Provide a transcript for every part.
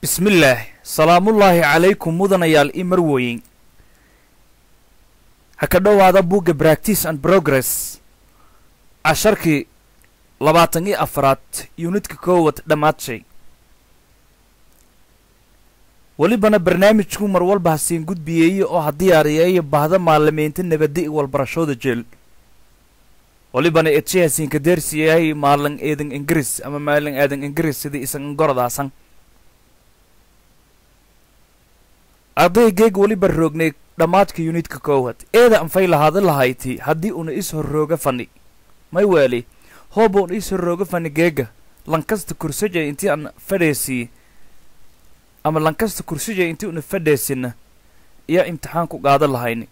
bismillaah salaamullaahi calaykum mudanayaal i marwoyin ha ka dhowaada bugga bractice and progress casharkii labaatan iyo afraad yunidka koowad dhammaad welibana barnaamijku mar walba hasiin gudbiyeeye oo ha diyaariyeeyo bahda maalimiinta nabadda i walbarashooda jeel welibana edshe hasiinka deersiyahay maalin eedan ingiriis ama maalin aadan ingiriis sidii isan gorodaasan ardaygeeg weliba roognay dhammaadka yunidka koowad eeda anfay lahaada lahayti haddii una is horrooga fani may weeli hooba una is horrooga fani geega lankasta kursaja intii aan fadheesii ama lankasta kursaja intii una fadheesina iyo imtixaan ku qaada lahayni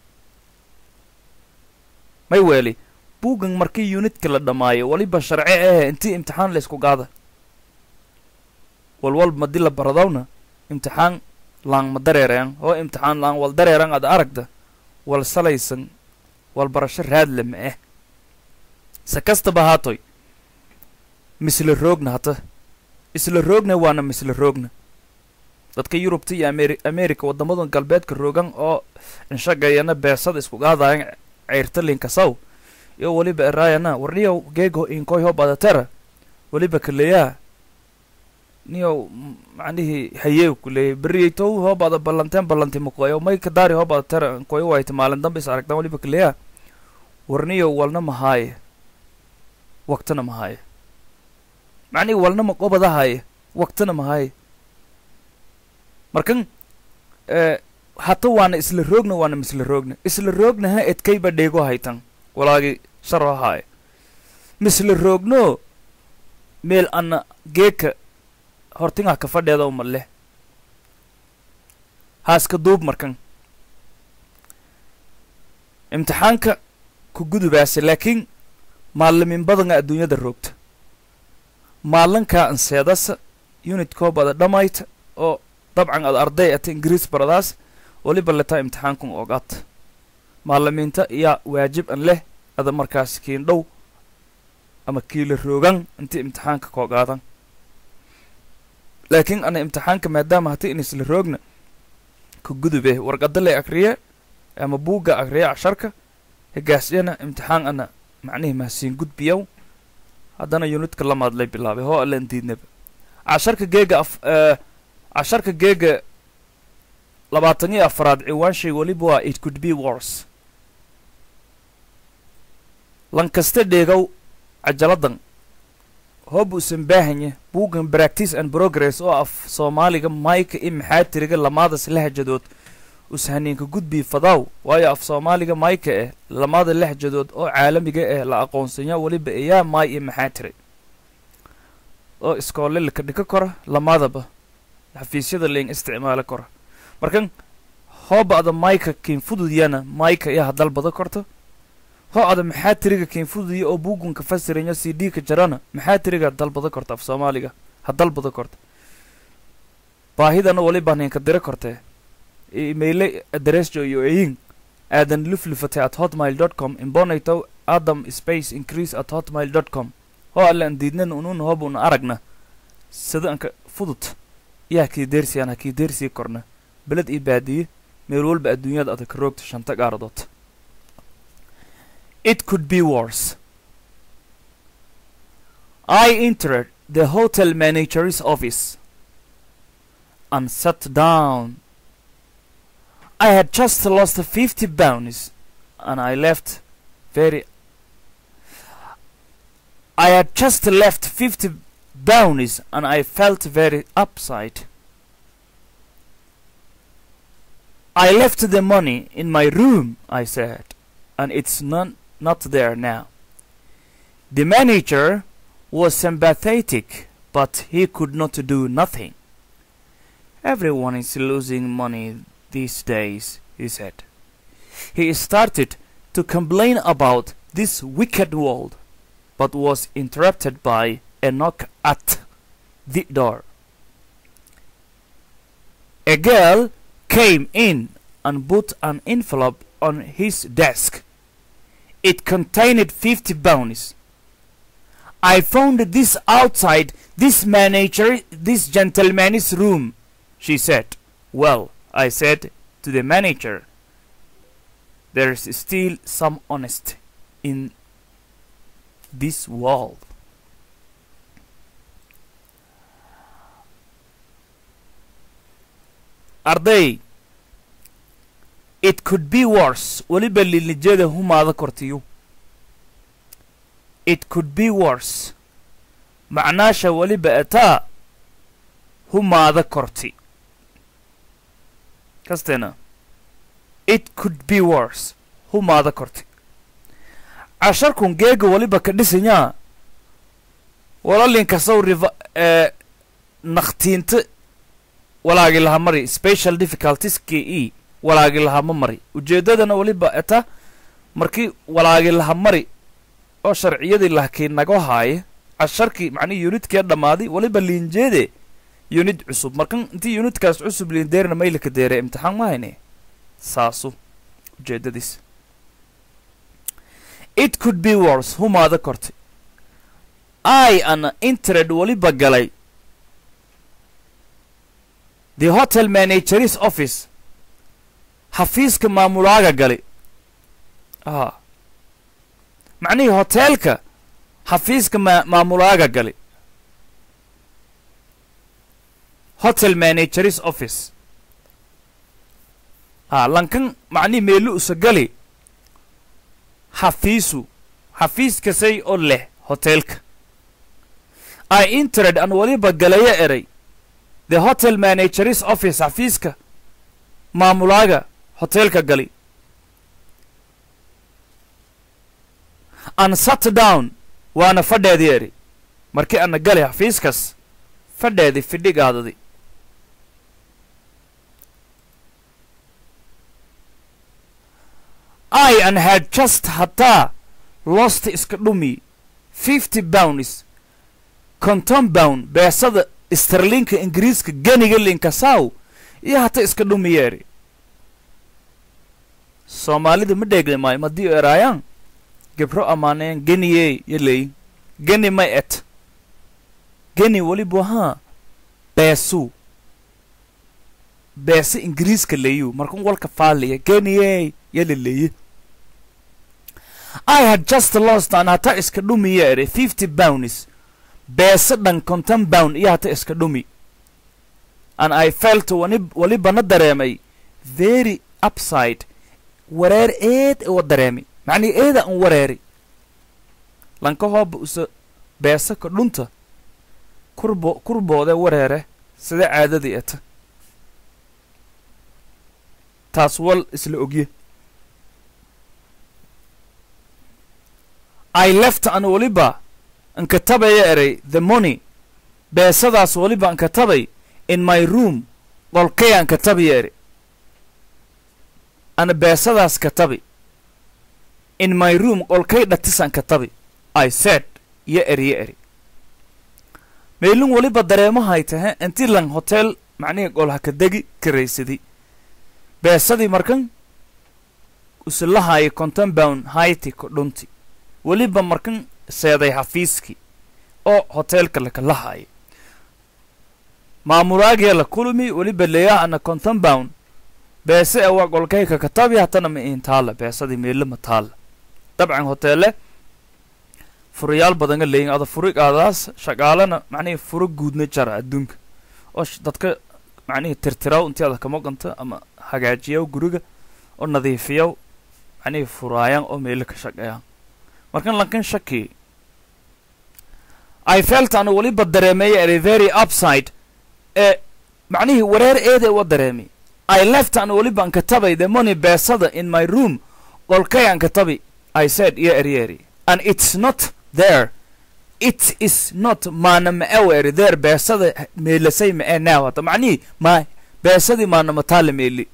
may weeli buuggan markii yunidka la dhammaayo weliba sharci ahe intii imtixaan laysku qaada walwalba madi la baradawna imtixaan laan ma dareereen oo imtixaan laan wal dareeran ad aragda wal salaysan wal barasho raadle ma eh se kastaba haatoy misla roogna hata isla roogna waana misla roogna dadka yurubta iyo amer america waddamadan galbeedka roogan oo inshagayana beesada isku qaadayan ceyrtalinka saw iyo weliba eraayana warniyow geego inkoy hoo badatera weliba kaleyaa niyow macnihii hayeew ku leeyay beriyeytow hoo bada ballanteen ballanti makoyo may kadaari hoo bada tera koyo wayta maalin dambe is aragtaan weliba kaleyaa warniyow walna mahaaye waqtana mahaaye macnihi walna maqobadahaaye waqtana mahaaye markan hata waana isla roogna waana misla roogna isla roogna ha edkayba dheego haytan walaagi sharo haaye misla roogno meel ana geeka hortingaa ka fadheeda uma leh haaska duub markan imtixaanka ku gudubaase laakiin maalimin badanga adduunyada roogta maalinkaa anseedasa unidkoo bada dhammayta oo dabcan ad arday ata ingiriis baradaas weliba letaa imtixaankun ogaata maalimiinta yaa waajib an leh ada markaas kiin dhow ama kiila roogan intii imtixaanka koogaadan laakiin ana imtixaanka maadaama hati in isla roogna ka gudube warqada lay akriye ama buugga akriye casharka hegaasyana imtixaan ana macnihii mahasiin gudbiyow haddana yunidka lamaad lay bilaabay hoo allan diidnaba casharka geega af casharka geega labaatan iyo afaraad ciwaanshay weliba waa it could be wors lankaste dheegow cajaladan hoob uusan baahanya buuggan bractice and progress oo af soomaaliga mayka i maxaatiriga lamaadas lahjadood ushaniinka gudbii fadaaw waayo af soomaaliga mayka eh lamaada lahjadood oo caalamiga eh la aqoonsanya weliba eyaa maay iyo maxaatiri oo iskoolelika dhika kora lamaadaba xafiisyada leen isticmaali kora markan hooba ada mayka kiin fududyana mayka iyo hadalbada korto hoo ada maxaa tiriga keenfududiya oo buugunka fasiranya c d ka jarana maxaa tiriga dalbada korta af soomaaliga ha dalbada korta baahidana waliba ninka dira kortee imayle adresjo iyo eyin aadan luflufatay at hotmail dot com imbonaytow adam space increase at hotmail dot com hoo alle an diidnana unun hooba una aragna sida anka fudud yaa kii deersiyaan ha kii deersii korna beled io baadiye meel walba adduunyada adag ka roogta shanta gaaradood It could be worse. I entered the hotel manager's office and sat down. I had just lost fifty pounds and I left very. I had just left fifty pounds and I felt very upset. I left the money in my room, I said, and it's none not there now. The manager was sympathetic, but he could not do nothing. Everyone is losing money these days, he said. He started to complain about this wicked world, but was interrupted by a knock at the door. A girl came in and put an envelope on his desk. It contained fifty pounds. I found this outside this manager, this gentleman's room, she said. Well, I said to the manager, there's still some honesty in this world. arday it could be worse weliba lilijada humaada kortiyo it could be worse macnaasha weliba ataa humaada korti kasteena it could be worse humaada korti casharkun geega weliba ka dhisanyaa walalinkasaw riva ee nakhtiinta walaagi laha mari special difficulties k e walaagi laha ma mari ujeeddadana weliba eta markii walaagi laha mari oo sharciyadii lahkii nago haaya casharkii macnihi unidkee dhammaaday weliba liinjeede unid cusub markan intii unidkaas cusub liindeerna maylaka deere imtixaan ma hayne saasu ujeeddadiis it could be worse humaada kortay i an intered weliba galay the hotel manageris office xafiiska maamulaaga gali a macnihii hoteelka xafiiska ma maamulaaga gali hotel manageris office a lankan macnihi meelu usa gali xafiisu xafiiskasay oo leh hoteelka i intered an weliba galaya eray the hotel manageris office xafiiska maamulaaga hoteelka gali an sat down waana fadheedii eri markii ana gali xafiiskas fadheedi fidhigaadadi i an had just hataa lost iska dhumi fifty bounds conton bound beesada starlinka ingiriiska ganiga linkasaw iyo hata iska dhumiyeeri soomaalida ma dheegli maayo madii eraayaan gebro ammaaneen geniyey yaleey geni may et geni welibu haa beesuu beese ingiriiska leeyu markan walka faaliya geniyey yalaleeye i had just lost an hata iska dhumiye ere fifty bounds beese dhan conton bound iyo hata iska dhumi and i felt wani welibana dareemay very upside wareer eed uwa dareemi macnii eeda an wareeri lanka hooba usa beese ka dhunta kurbo kurboode wareere sida caadadii eta taas wal isla ogye i left an weliba ankatabaya eray the money beesadaas weliba ankatabay in my room qolkay ankatabaya eri ana beesadaas katabi in my room qolkay dhatis ankatabi i said yo eri yo eri meylin weliba dareemahay tahe intii lan hotel macnihii qolha ka degi karaysadi beesadii markan usilahaaya conton bound hayti ko dhunti weliba markan seeday xafiiskii oo hoteelka lakalahaaya maamulaagiya la kulmi weliba leeyaha ana conton bound beese e waa qolkayka katabi hatana ma iin taalla beesadii meelo ma taalla dabcan hoteele furayaal badanga leeyin ada furigaadaas shaqaalana macnihii furo guudna jara adduunka oo dadka macnihii tirtiraw intii ada kama qanta ama hagaajiyaw guriga oo nadiifiyaw macnihii furaayaan oo meelo ka shaqeeyaan markan lankan shaki i felt ana weliba dareemeeya ere very upside ee macnihii wareer eede uwa dareemi i left ana weliba an katabay the money beesada in my room qolkay an katabi i said iyo eryeri and it's not there it is not maana ma-ew eri there beesada meelasay ma-e now hata macnihii ma beesadii maana mataale meeli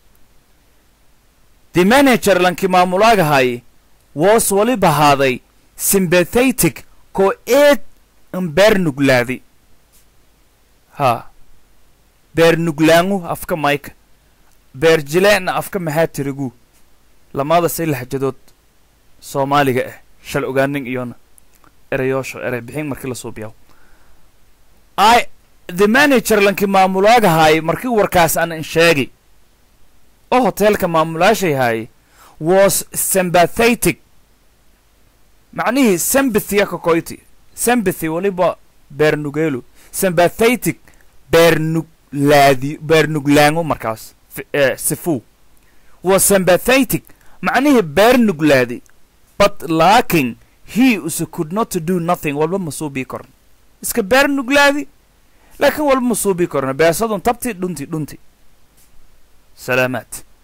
the manager lanki maamulaagahaye was weliba haaday sympathetic koo eed an beer nuglaadi haa beer nuglaangu afka mayka beer jileecna afka maxaa tirigu lamada say laxjadood soomaaliga ah shal ogaanin iyona erayoosho erey bixin markii la suubiyaw i the manager lankii maamulaagahaay markii warkaas aan sheegi oo hoteelka maamulaashay haay was sympathetic macnihii sympathy kakoyti sympathy waliba beernugelo sympathetic beernuglaadi beernuglaango markaas sifu was sympathetic macnihii beernuglaadi but laakin he use could not do nothing walba ma suubii korno iska beernuglaadi laakiin walba ma suubii korno beesadun tabti dhunti dhunti salaamaad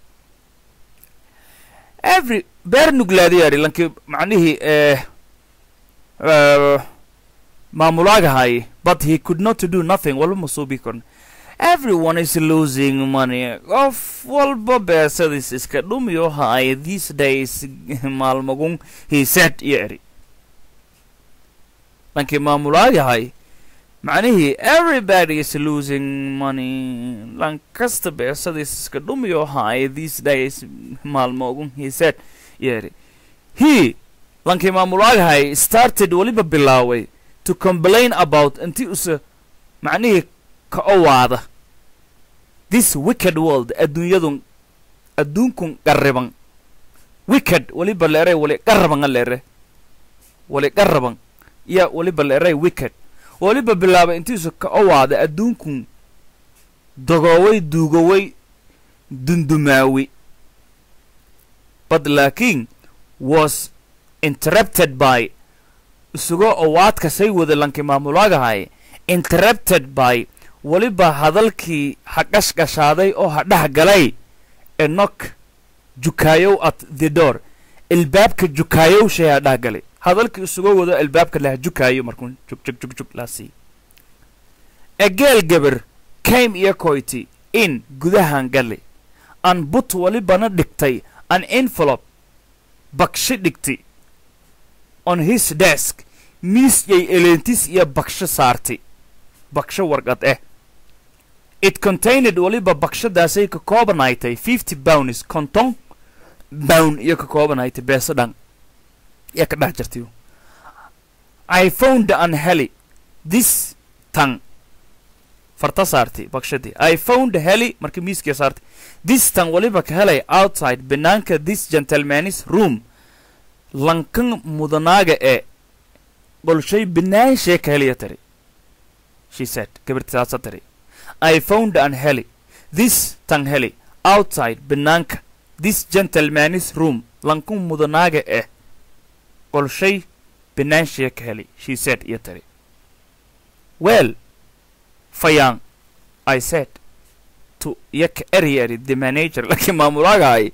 every beernuglaadi yadhi lankii macnihii maamulaagahay but he could not do nothing walba ma suubii korno everyone is losing money qof walba beesadiis iska dhumiyo haay these days maalmagun he said iyo eri lankii maamulaagahay macnihii everybody is losing money lan kasta beesadiis iska dhumiyo haay these days maalmogun he said iyo eri he lankii maamulaagahay started weliba bilaaway to complain about intii use macnihii ka owaada this wicked world adduunyadun adduunkun qarriban wicked weliba leeray wali qarrabanga leere wali qarraban iya weliba leeray wicked weliba bilaabay intiisu ka owaada adduunkun dogooway duugoway dundumaawi but laakiin was interrupted by isugoo owaadka say wada lankii maamulaagahay interrupted by weliba hadalkii ha qashqashaaday oo ha dhex galay enok jukaayow at the door ilbaabka jukaayow shay ha dhex galay hadalkii isugoo wado ilbaabka laha jukaayo markuu jug jug jug jug laasii egeel gabar came iyo koyti in gudahan gali an but welibana dhigtay an envelope baksho dhigtay on his desk miis yay eleentis iyo baksho saartay baksho warqad eh it contained weliba bakshadaasay ka koobanaaytay fifty bounds konton bown iyo ka koobanaaytay beeso dhan iyo ka dhex jirtay i found an heli this tan farta saartay bakshadii i found heli markii miiskiya saartay this tan weliba ka helay outside banaanka this gentleman's room lankan mudanaaga ee qolshay banaanshee ka heliya tari she said gabartisaasa tiri i found an heli this tan heli outside banaanka this gentleman's room lankun mudanaaga eh qolshay banaanshiya ka heli she said iyo tiri well fayaan i said to iyo ka eri eri the manager laakiin maamulaagahay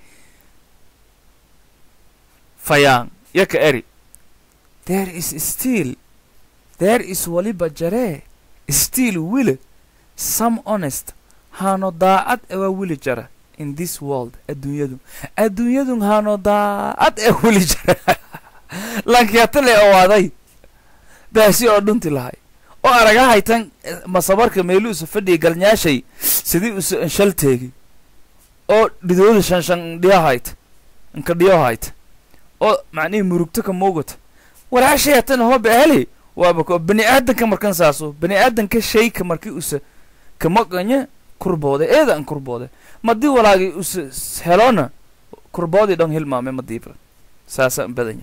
fayaan iyo ka eri there is still there is waliba jaree still wili some honest haano daacad ewaa wili jara in this world adduunyadu adduunyadun haano daacad ee wili jara lankiyatale owaaday baasi oo dhunti lahay oo aragahaytan masabarka meeluusa fadhiya galnyaashay sidii usa anshalteegi oo dhidooda shanshan dhiyahayt inka dhiyohayt oo macnihii murugto ka moogata waraashayatan hoba heli waaba ko bani aadanka markan saaso bani aadanka shayka markii usa kamaqanya kurboode eeda an kurboode madii walaagi usa helona kurboodii dhan hilmaame madiiba saasa an badanya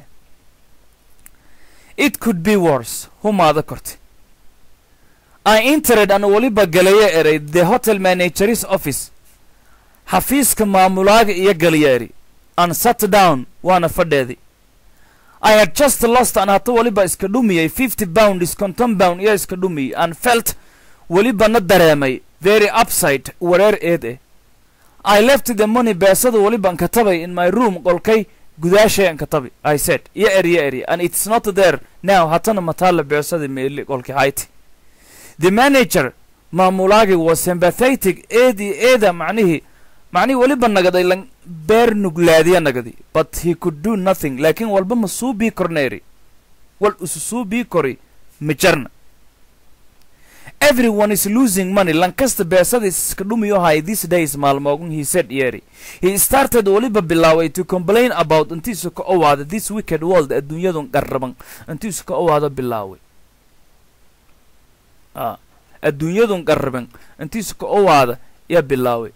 it could be worse humaada korte i entered an weliba galaya eray the hotel manageris office xafiiska maamulaaga iyo galaya eri an sat down waana fadheedi I had just lost an hata weliba iska dhumiyey fifty pounds konton pound iyo iska dhumiyey and felt welibana dareemay very upside wareer eed eh I left the money beesada weliban katabay in my room qolkay gudaashay an katabay I said iyo eri iyo eri and it's not there now hatana mataala beesada meeli qolki hayti the manager maamulaagi was sympathetic eedi eeda macnihii macnihii weliba nagaday lan beer nuglaadiya nagadi but he could do nothing laakiin walba ma suu bii korna eri wal isu suu bii kori ma jarna everyone is losing money lankasta beesadiis iska dhumiyo hay these days maalmoogun he said yeri he started weliba bilaaway to complain about intiisu ka owaada this wicked world adduunyadun qarraban intiisu ka owaada bilaaway adduunyadun qarraban intiisu ka owaada yaa bilaaway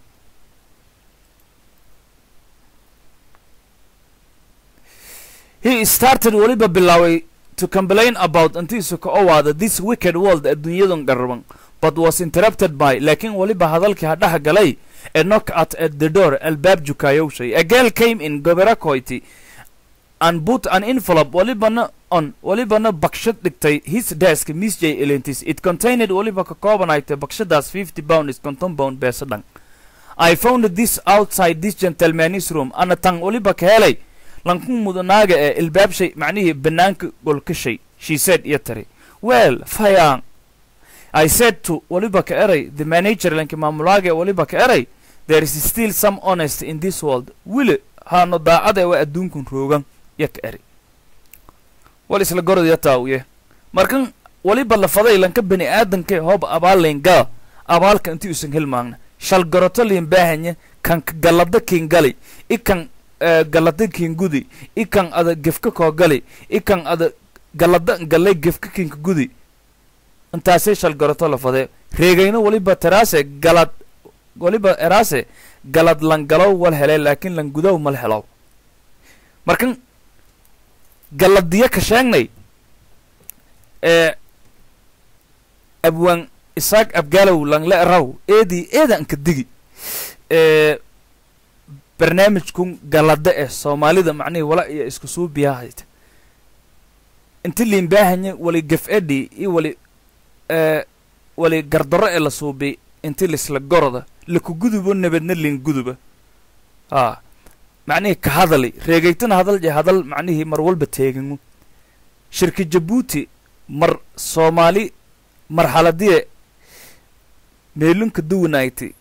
he started weliba bilaaway to complain about intiisu ka owaada this wicked world adduunyadun qarraban but was interrupted by laakiin weliba hadalkii ha dhex galay a knock at at the door albaab jukaayowshay a girl came in goberakoyti and put an envelope walibana on walibana bakshad dhigtay his desk miss j elentis it contained waliba ka koobanaytay bakshadaas fifty pound is konton pound beesa dhan i found this outside this gentleman's room ana tan waliba ka helay lanku mudanaaga ee ilbaabshay macnihii banaanka golkashay she said iyo tari well fayaan I said to waliba ka eray the manager lanki maamulaaga ee waliba ka eray there is still some honest in this world wili haano daacada waa adduunkun roogan ya ka eri wal isla gorodya taawiye markan waliba lafaday lanka bani aadanka hoob abaalayn gala abaalka inti usan helmaagna shal goroto liin baahanya kan galada kiin gali i kan galada kiin gudi i kan ada gefka koo gali i kan ada galada galay gefka kiinka gudi intaasay shal goroto lafadee reegayno waliba teraase galad waliba eraase galad langalow wal hele laakiin langudow mal helow markan galadiya ka sheegnay ee abwaan isaaq abgaalow langle eraw eedii eedanka digi ee barnaamijkun galada eh soomaalida macnihii wala iyo isku suubiyahayta inti liinbaahanya wali gef edhi iyo wali ee wali gardaro ee la suubi inti lisla goroda lakugudubo nabadna linguduba haa macnihii ka hadali reegaytana hadal je hadal macnihii mar walba teegangu shirki jabuuti mar soomaali marxaladiye meelunka duwanayti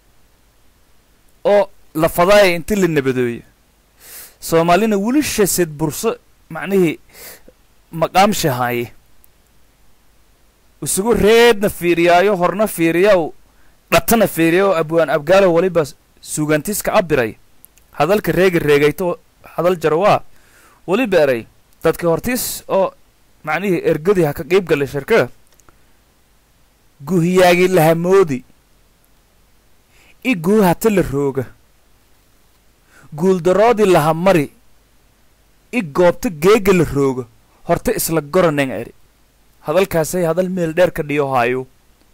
oo la fadaaya inti la nabadooyo soomaalina weli shased burso macnihii maqaamshahaaye isugu reedna fiiriyaayo horna fiiriyaw dhatana fiiriyaw abwaan abgaalo waliba sugantiska cabiray hadalka reega reegayto hadal jaro waa weliba eray dadka hortiis oo macnihii ergadii ha ka qiib galay shirkada guhiyaagi lahamoodi i guu hata la rooga guuldaroodii laha mari i goobta geega la rooga horta isla goraneng eri hadalkaasay hadal meel dheer ka dhiyo haayo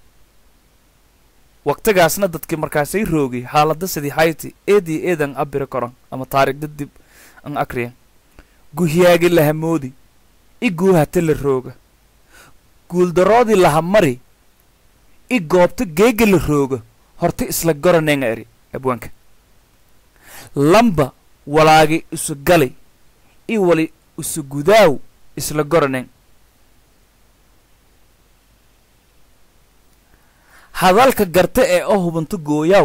waqtigaasna dadkii markaasay roogi xaalada sidii hayti eedii eedan abiri koran ama taarigda dib an akriyan guhiyaagi lahamoodi i guu hata la rooga guuldaroodii laha mari i goobta geega la rooga horta isla goranenga eri abwaanka lamba walaagi isu gali i wali isu gudaaw isla goraneng hadalka garta ee oo hubanto gooyaaw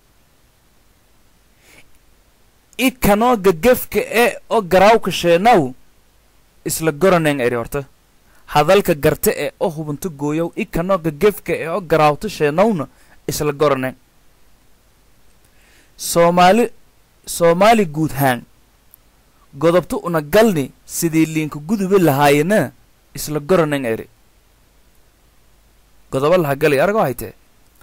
i kanoo gagefka ee oo garaawka sheenaw isla goraneng eri horta hadalka garta ee oo hubanto gooyaw i kanoo gagefka ee oo garaawto sheenawna isla goraneng soomaali soomaali guud haan godobto una galni sidii liinka guduba lahaayena isla goraneng eri godobo laha gali aragoo haytee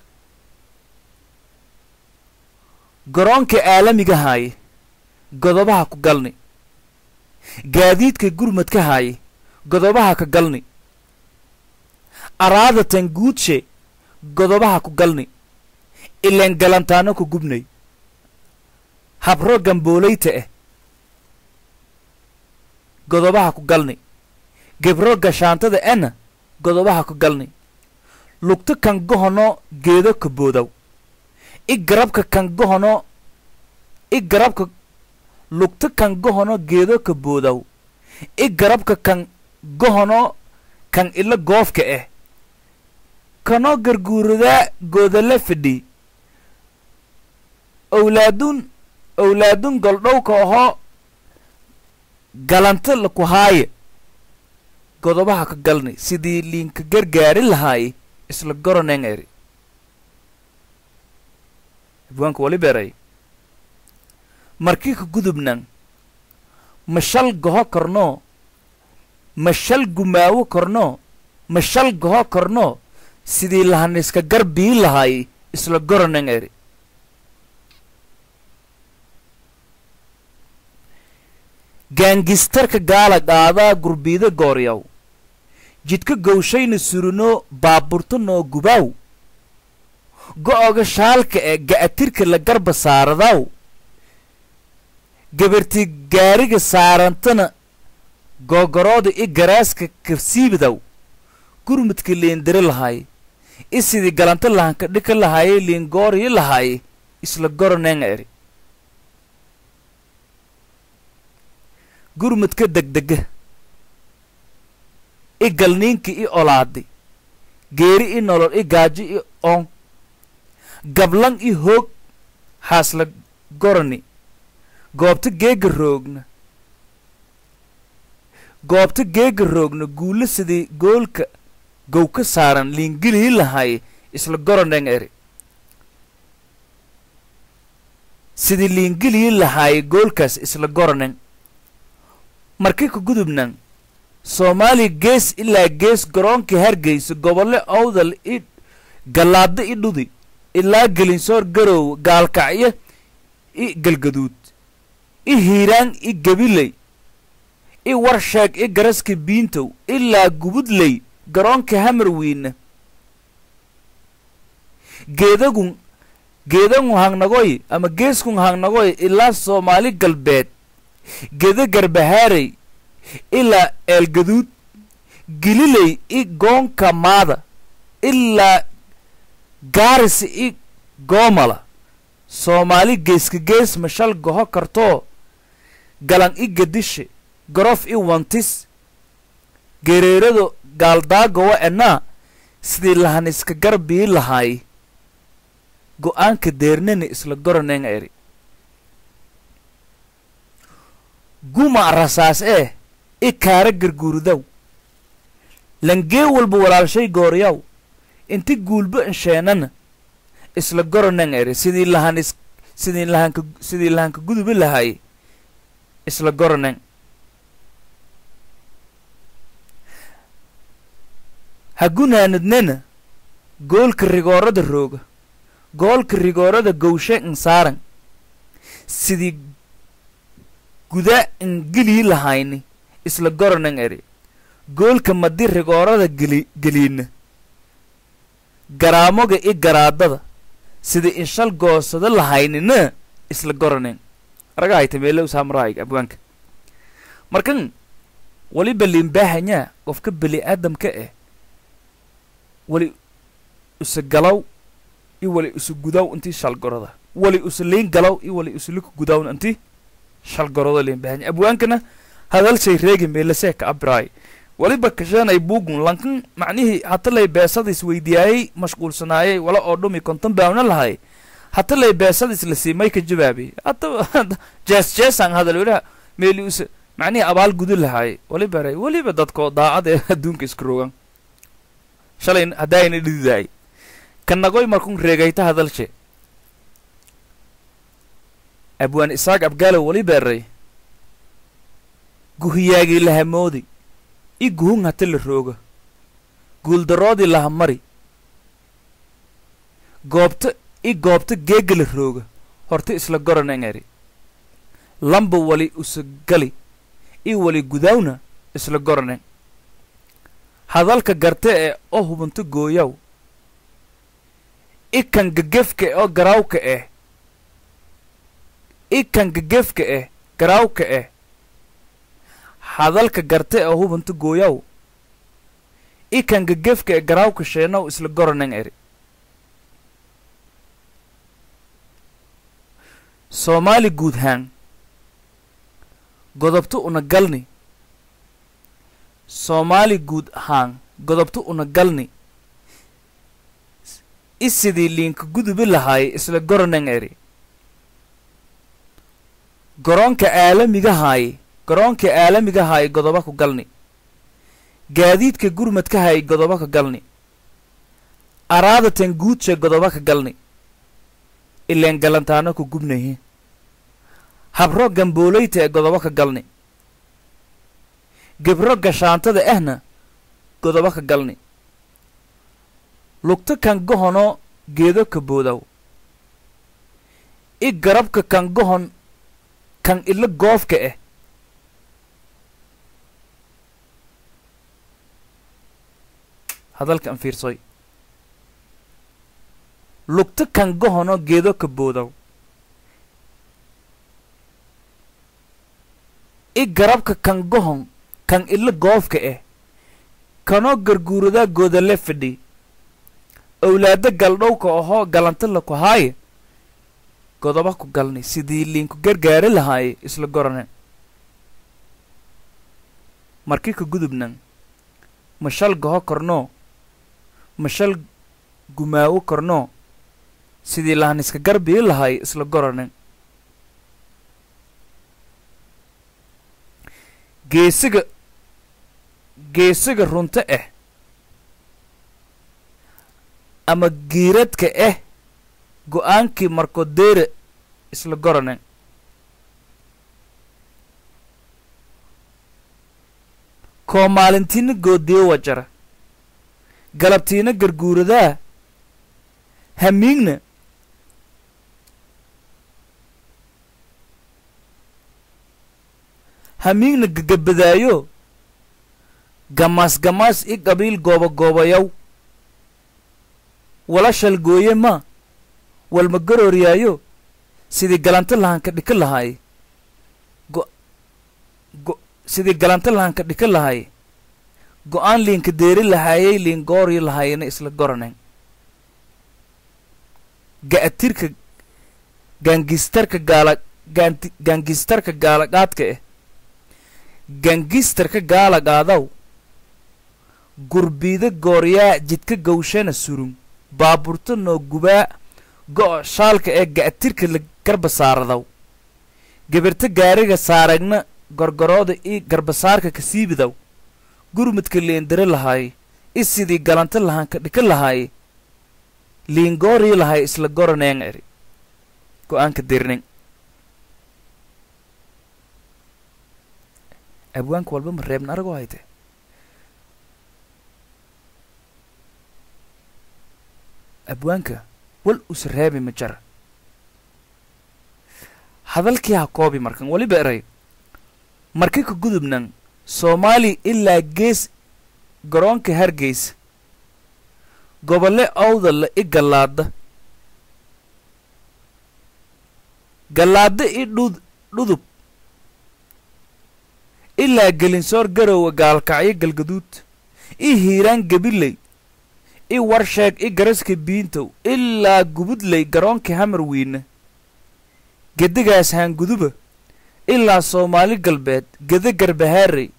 garoonka aalamiga haaye godobaha ku galni gaadiidka gurmadka haaye godobaha ka galni araadatan guudshe godobaha ku galni ileen galantaano ku gubnay habro gamboolayta ah godobaha ku galni gebro gashaantada ena godobaha ku galni lugto kan gohono geedo ka boodaw i garabka kan gohono i garabka lugto kan gohono geedo ka boodaw i garabka kan gohono kan ila goofka ah kanoo garguuradaa goodala fidhi owlaadun owlaadun goldhowka ahoo galanta laku haaye godobaha ka galni sidii liinka gargaari lahaaye isla goroneng eri abwaanka wali beeray markii ka gudubnan ma shal goho kornoo ma shal gumaawo kornoo ma shal goho kornoo sidii lahaniska gar bii lahay isla goranan eri gaangistarka gaala qaadaa gurbiida gooryaw jidka gowshayna surino baaburta noo gubaaw go'oga shaalka ee ga'atirka la garba saaradaw gabarti gaariga saarantana googorooda i garaaska kafsiibdaw gurmudka liindiri lahay i sidii galanta lahanka dhika lahaye liingooriyi lahaye isla goroneen eri gurmudka degdega i galniinka i olaadi geeri i nolol i gaajo i oon gablan i hoog haasla goroni goobta geega roogna goobta geega roogna guulo sidii goolka gow ka saaran liingilii lahay isla goroneen eri sidii liingilii lahaay goolkaas isla goronen markii ka gudubnan soomaaliya gees ilaa gees garoonkii hargeysa gobolle owdal i gallaadda i dhudi ilaa gelinsoor garow gaalkacyo i galgaduud i hiiraan i gabiley i warsheeg i garaska biintow ilaa gubudley garoonka hamarwiina geedagun geedangu hangnagoy ama geeskun hangnagoy ilaa soomaali galbeed geda garbahaarey ilaa eelgaduud gililey i goonka maada ilaa gaarisa i goomala soomaali geeska gees mashal goho kartoo galan i gadishe gorof i wantis gereerado gaaldaagowa enaa sidii lahaniska garbii lahaay go'aanka deernani isla goroneen eri guma rasaas ee i kaara garguurdaw langee walba walaalshay gooryaw inti guulba insheenana isla goronen eri sidii lahanis sidii lahanka sidii lahanka gudubi lahay isla goronen hagunaanadnena goolka rigoorada rooga goolka rigoorada gowshe insaaran sidii guda ingilii lahayni isla goronen eri goolka madi rigoorada geli geliina garaamoga i garaadada sida inshal goosado lahaynina isla goronen aragahayta meelo usaamaraayga abwaanka markan waliba liinbaahanyaa qofka beli aadamka eh wali usa galaw i wali usa gudaw intii shalgoroda wali usa liin galaw i wali usa lika gudawn intii shalgoroda liinbaahanya abwaankana hadalshay reegi meelasee ka abiraay waliba kashanay buugun lankan macnihii hatalay beesadiis weydiyaayey mashquulsanaayey wala oo dhumi konton baawna lahay hatalay beesadiis la siimay ka jawaabay hata jees jeesaan hadal walaha meeli usa macnihii abaal gudu lahaay waliba ray weliba dadkoo daacad ee adduunka iska rogan shalay haddaayna dhididaay kanagoy markun reegayta hadalshe abwaan isaaq abgaalow waliba eray guhiyaagii lahamoodi i guhun hata la rooga guuldaroodii lahamari goobta i goobta geega la rooga horta isla goranen eri lamba wali usa gali i wali gudaawna isla goranen hadalka garte ee oo hubunto gooyaw i kan gegefka oo garaawka eh i kan gegefka eh garaawka eh hadalka garte oo hubunto gooyaw i kan gegefka ee garaawka sheenow isla goronen eri soomaali guud haan godobto una galni soomaali guud haan godobto una galni i sidii liinka gudubi lahaay isla goronen eri garoonka aalamigahaay garoonka aalamigahaay godoba ku galni gaadiidka gurmadkahay godoba ka galni araadatan guudsha godoba ka galni ileen galantaano ku gubnaye habro gambooleyta ee godoba ka galni gebro gashaantada ahna godoba ka galni lugta kan gohono geedo ka boodaw i garabka kan gohon kan ilo goofka ah hadalkan fiirsoy lugta kan gohono geedo ka boodaw i garabka kan gohon kan ilo goofka ah kanoo garguuradaa goodale fidhi owlaado galdhowka ahoo galanta laku haaye godoba ku galnay sidii liinku gargaari lahaaye isla gorane markii ka gudubnan mashal goho kornoo mashal gumaawo kornoo sidii lahaniska garbii lahaaye isla gorane geesiga geesiga runto ah ama giiradka ah go-aankii markodeere isla gorane koo maalintiina goodiyo wajara galabtiina garguuradaa hamiigna hamiigna gagabadaayo gamaas gamaas i qabiil gooba goobayaw wala shalgooye ma walma garooriyaayo sidii galanta lahanka dhika lahaay go go sidii galanta lahanka dhika lahaay go-aan liinka deeri lahaayay liin gooryo lahaayena isla goranen ga'atirka gaangistarka gaala gaanti gaangistarka gaalaqaadka ah gangistarka gaalaqaadaw gurbiida gooryaa jidka gawshana surun baaburta noo gubaa go' shaalka ee ga'atirka la garba saaradaw gabirta gaariga saaragna gorgorooda ii garbasaarka ka siibidaw gurmudka liindire lahaay i sidii galanta lahanka dhika lahaay liingoorii lahay isla goraneen eri go-aanka dirnin abwaanka walba ma reebna aragoo hayte abwaanka wal usa reebi ma jara hadalkii ha koobi markan weliba eray marka ka gudubnan soomaali ilaa gees garoonka hargeysa gobolle awdalla i gallaada gallaada i dhud dhudub ilaa gelinsoor garowa gaalkacyo galgaduud i hiiraan gabiley i warsheeg i garaska biintow ilaa gubudley garoonka hamarwiina gedigaas haanguduba ilaa soomaali galbeed gede garbahaarey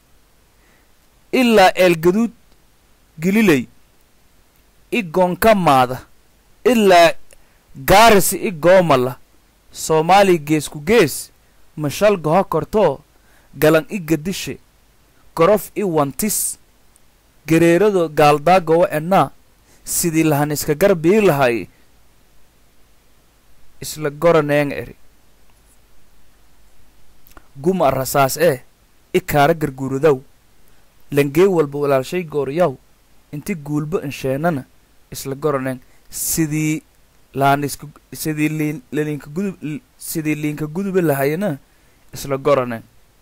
ilaa eelgaduud gililey i goonka maada ilaa gaarisi i goomala soomaali geesku gees mashal goho kortoo galan i gadishe gorof i wantis gereerado gaaldaagowa ennaa sidii lahan iska garbii lahay isla goraneeng eri guma rasaas ee i kaara garguuradaw langee walba walaalshay gooryaw inti guulbo insheenana isla goraneen sidii laaniska sidii liin laliinka gudub sidii liinka guduba lahayana isla goraneen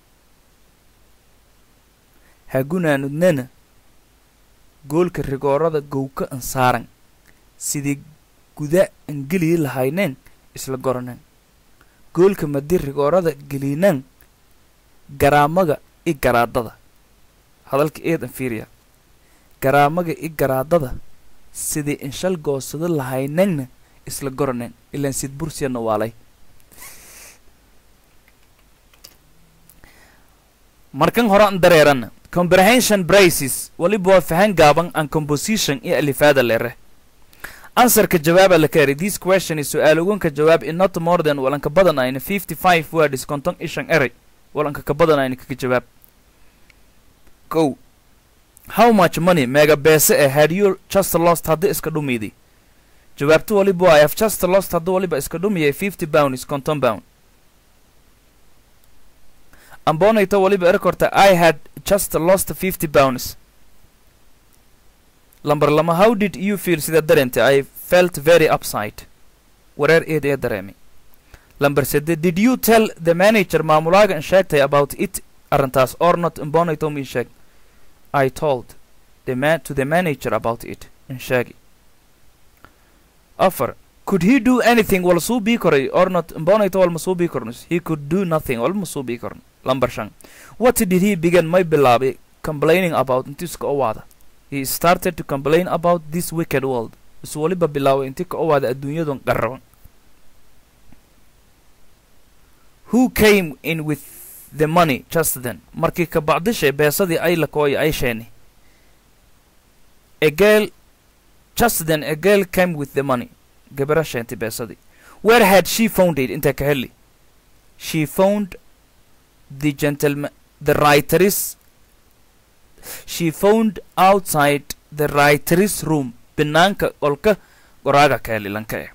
hagunaanudnena goolka rigoorada gowka ansaaran sidii guda an geliyi lahayneen isla goraneen goolka madi rigoorada geliinaan garaamaga i garaadada hadalka eed an fiiriya garaamaga i garaadada sidii inshal goosado lahayneenna isla goraneen ilaan sid bursiyana waalay markan hore an dareerana comprehension braces waliba waa fahan gaaban an composition iyo alifaada lere answerka jawaaba la kaari this question is su-aal ugunka jawaab in not more than walanka badan ayna fifty five words konton ishan eray walanka ka badan ayna kaga jawaab kow how much money meega beese eh had you just lost haddii iska dhumiidi jawaabtu waliba waa i have just lost haddii waliba iska dhumiyay fifty pounds konton pound ambonayto waliba erkorta i had just lost fifty pounds lamber lama how did you feel sida dareentay i felt very upside wareer eed ee dareemay lamber sede did you tell the manager maamulaaga in sheegtay about it arrintaas or not imbonayto mi sheeg i told the man to the manager about it in sheegi afar could he do anything wal suu bii koray or not imbonayto wal ma suu bii kornos he could do nothing wal ma suu bii korn lamber shan what did he begin may bilaabay complaining about intiis ka owaada he started to complain about this wicked world is waliba bilaabay intii ka owaada adduunyadun qarraban who came in with the money just then markii ka bacdishay beesadii ay lakooya ay sheeni a girl just then a girl came with the money gabara sheentay beesadii where had she found it inta ka heli she found the gentleman the writer's she found outside the writer's room banaanka qolka qoraaga ka heli lanka eh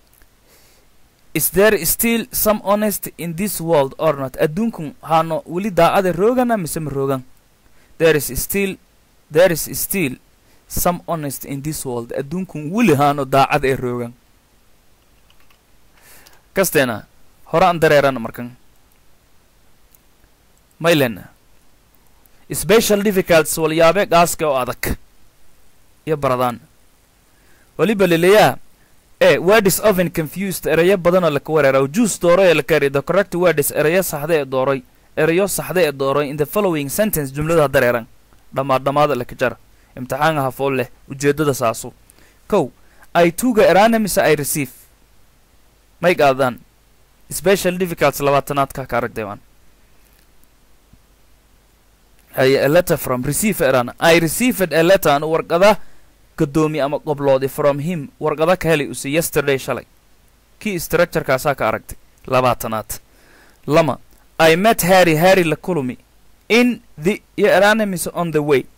is there still some honest in this world or not adduunkun haano weli daacada roogana mise ma roogan there is still there is still some honest in this world adduunkun weli haano daacada ee roogan kasteena hore aan dareerana markan maylena special difficulties walyaabe gaaska oo adag iyo baradaan weliba leleyaa e word is often confused erayo badanoo laka wereera juice dooro ee laka eri the correct word is erayo saxda ee dooray erayo saxda ee dooray in the following sentence jumlada dareeran dhammaad dhammaada laka jar imtixaanka hafool leh ujeeddada saasu kow i tuga eraana mise i receive may qaadaan special difficulties labaatanaadka ka aragdeewaan haye a letter from receive erana i received a letter an warqada gadoomi ama qobloodi from him warqada ka helay use yesterday shalay kii structurekaasaa ka aragtay labaatanaad lama i met harry harry la kulumi in the iyo erana mise on the way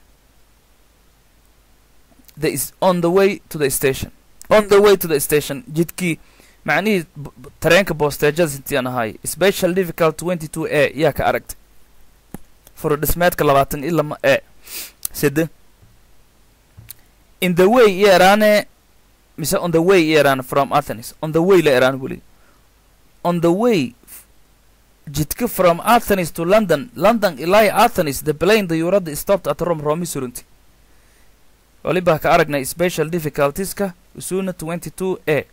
the is on the way to the station on the way to the station jidkii macnihii tareenka boosteejada sintian ahaay special difficult twenty two a yaa ka aragtay furudhismeedka labaatan iyo lama e sede in the way iyo eraane mise on the way iyo eraan from athens on the way la eraan weli on the way jidka from athens to london london ilaa athens the plane dayuuradda stopped at rome romi surunti waliba ka aragnay special difficultieska usuna twenty two a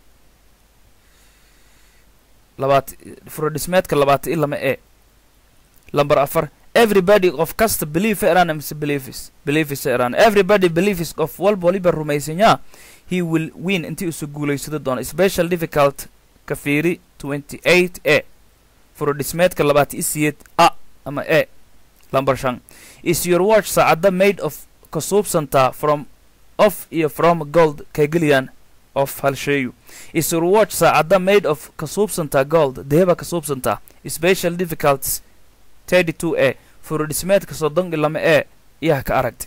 labaat furudhismeedka labaatan iyo lama e lamber afar everybody qof kasta believe erana mise believes believes erana everybody believes qof walba waliba rumaysanyaa he will win intii isu guulaysado doono special difficult ka fiiri twenty eight a furudhismeedka labaatan iyo siyeed a ama e lamber shan is your watch saacadda made of ka suubsantaa from of iyo from gold kageliyaan of halsheeyu is your watch saacadda made of ka suubsantaa gold deheba ka suubsantaa special difficulties thirty two a furudhismeedka soddon iyo lama e iyaha ka aragtay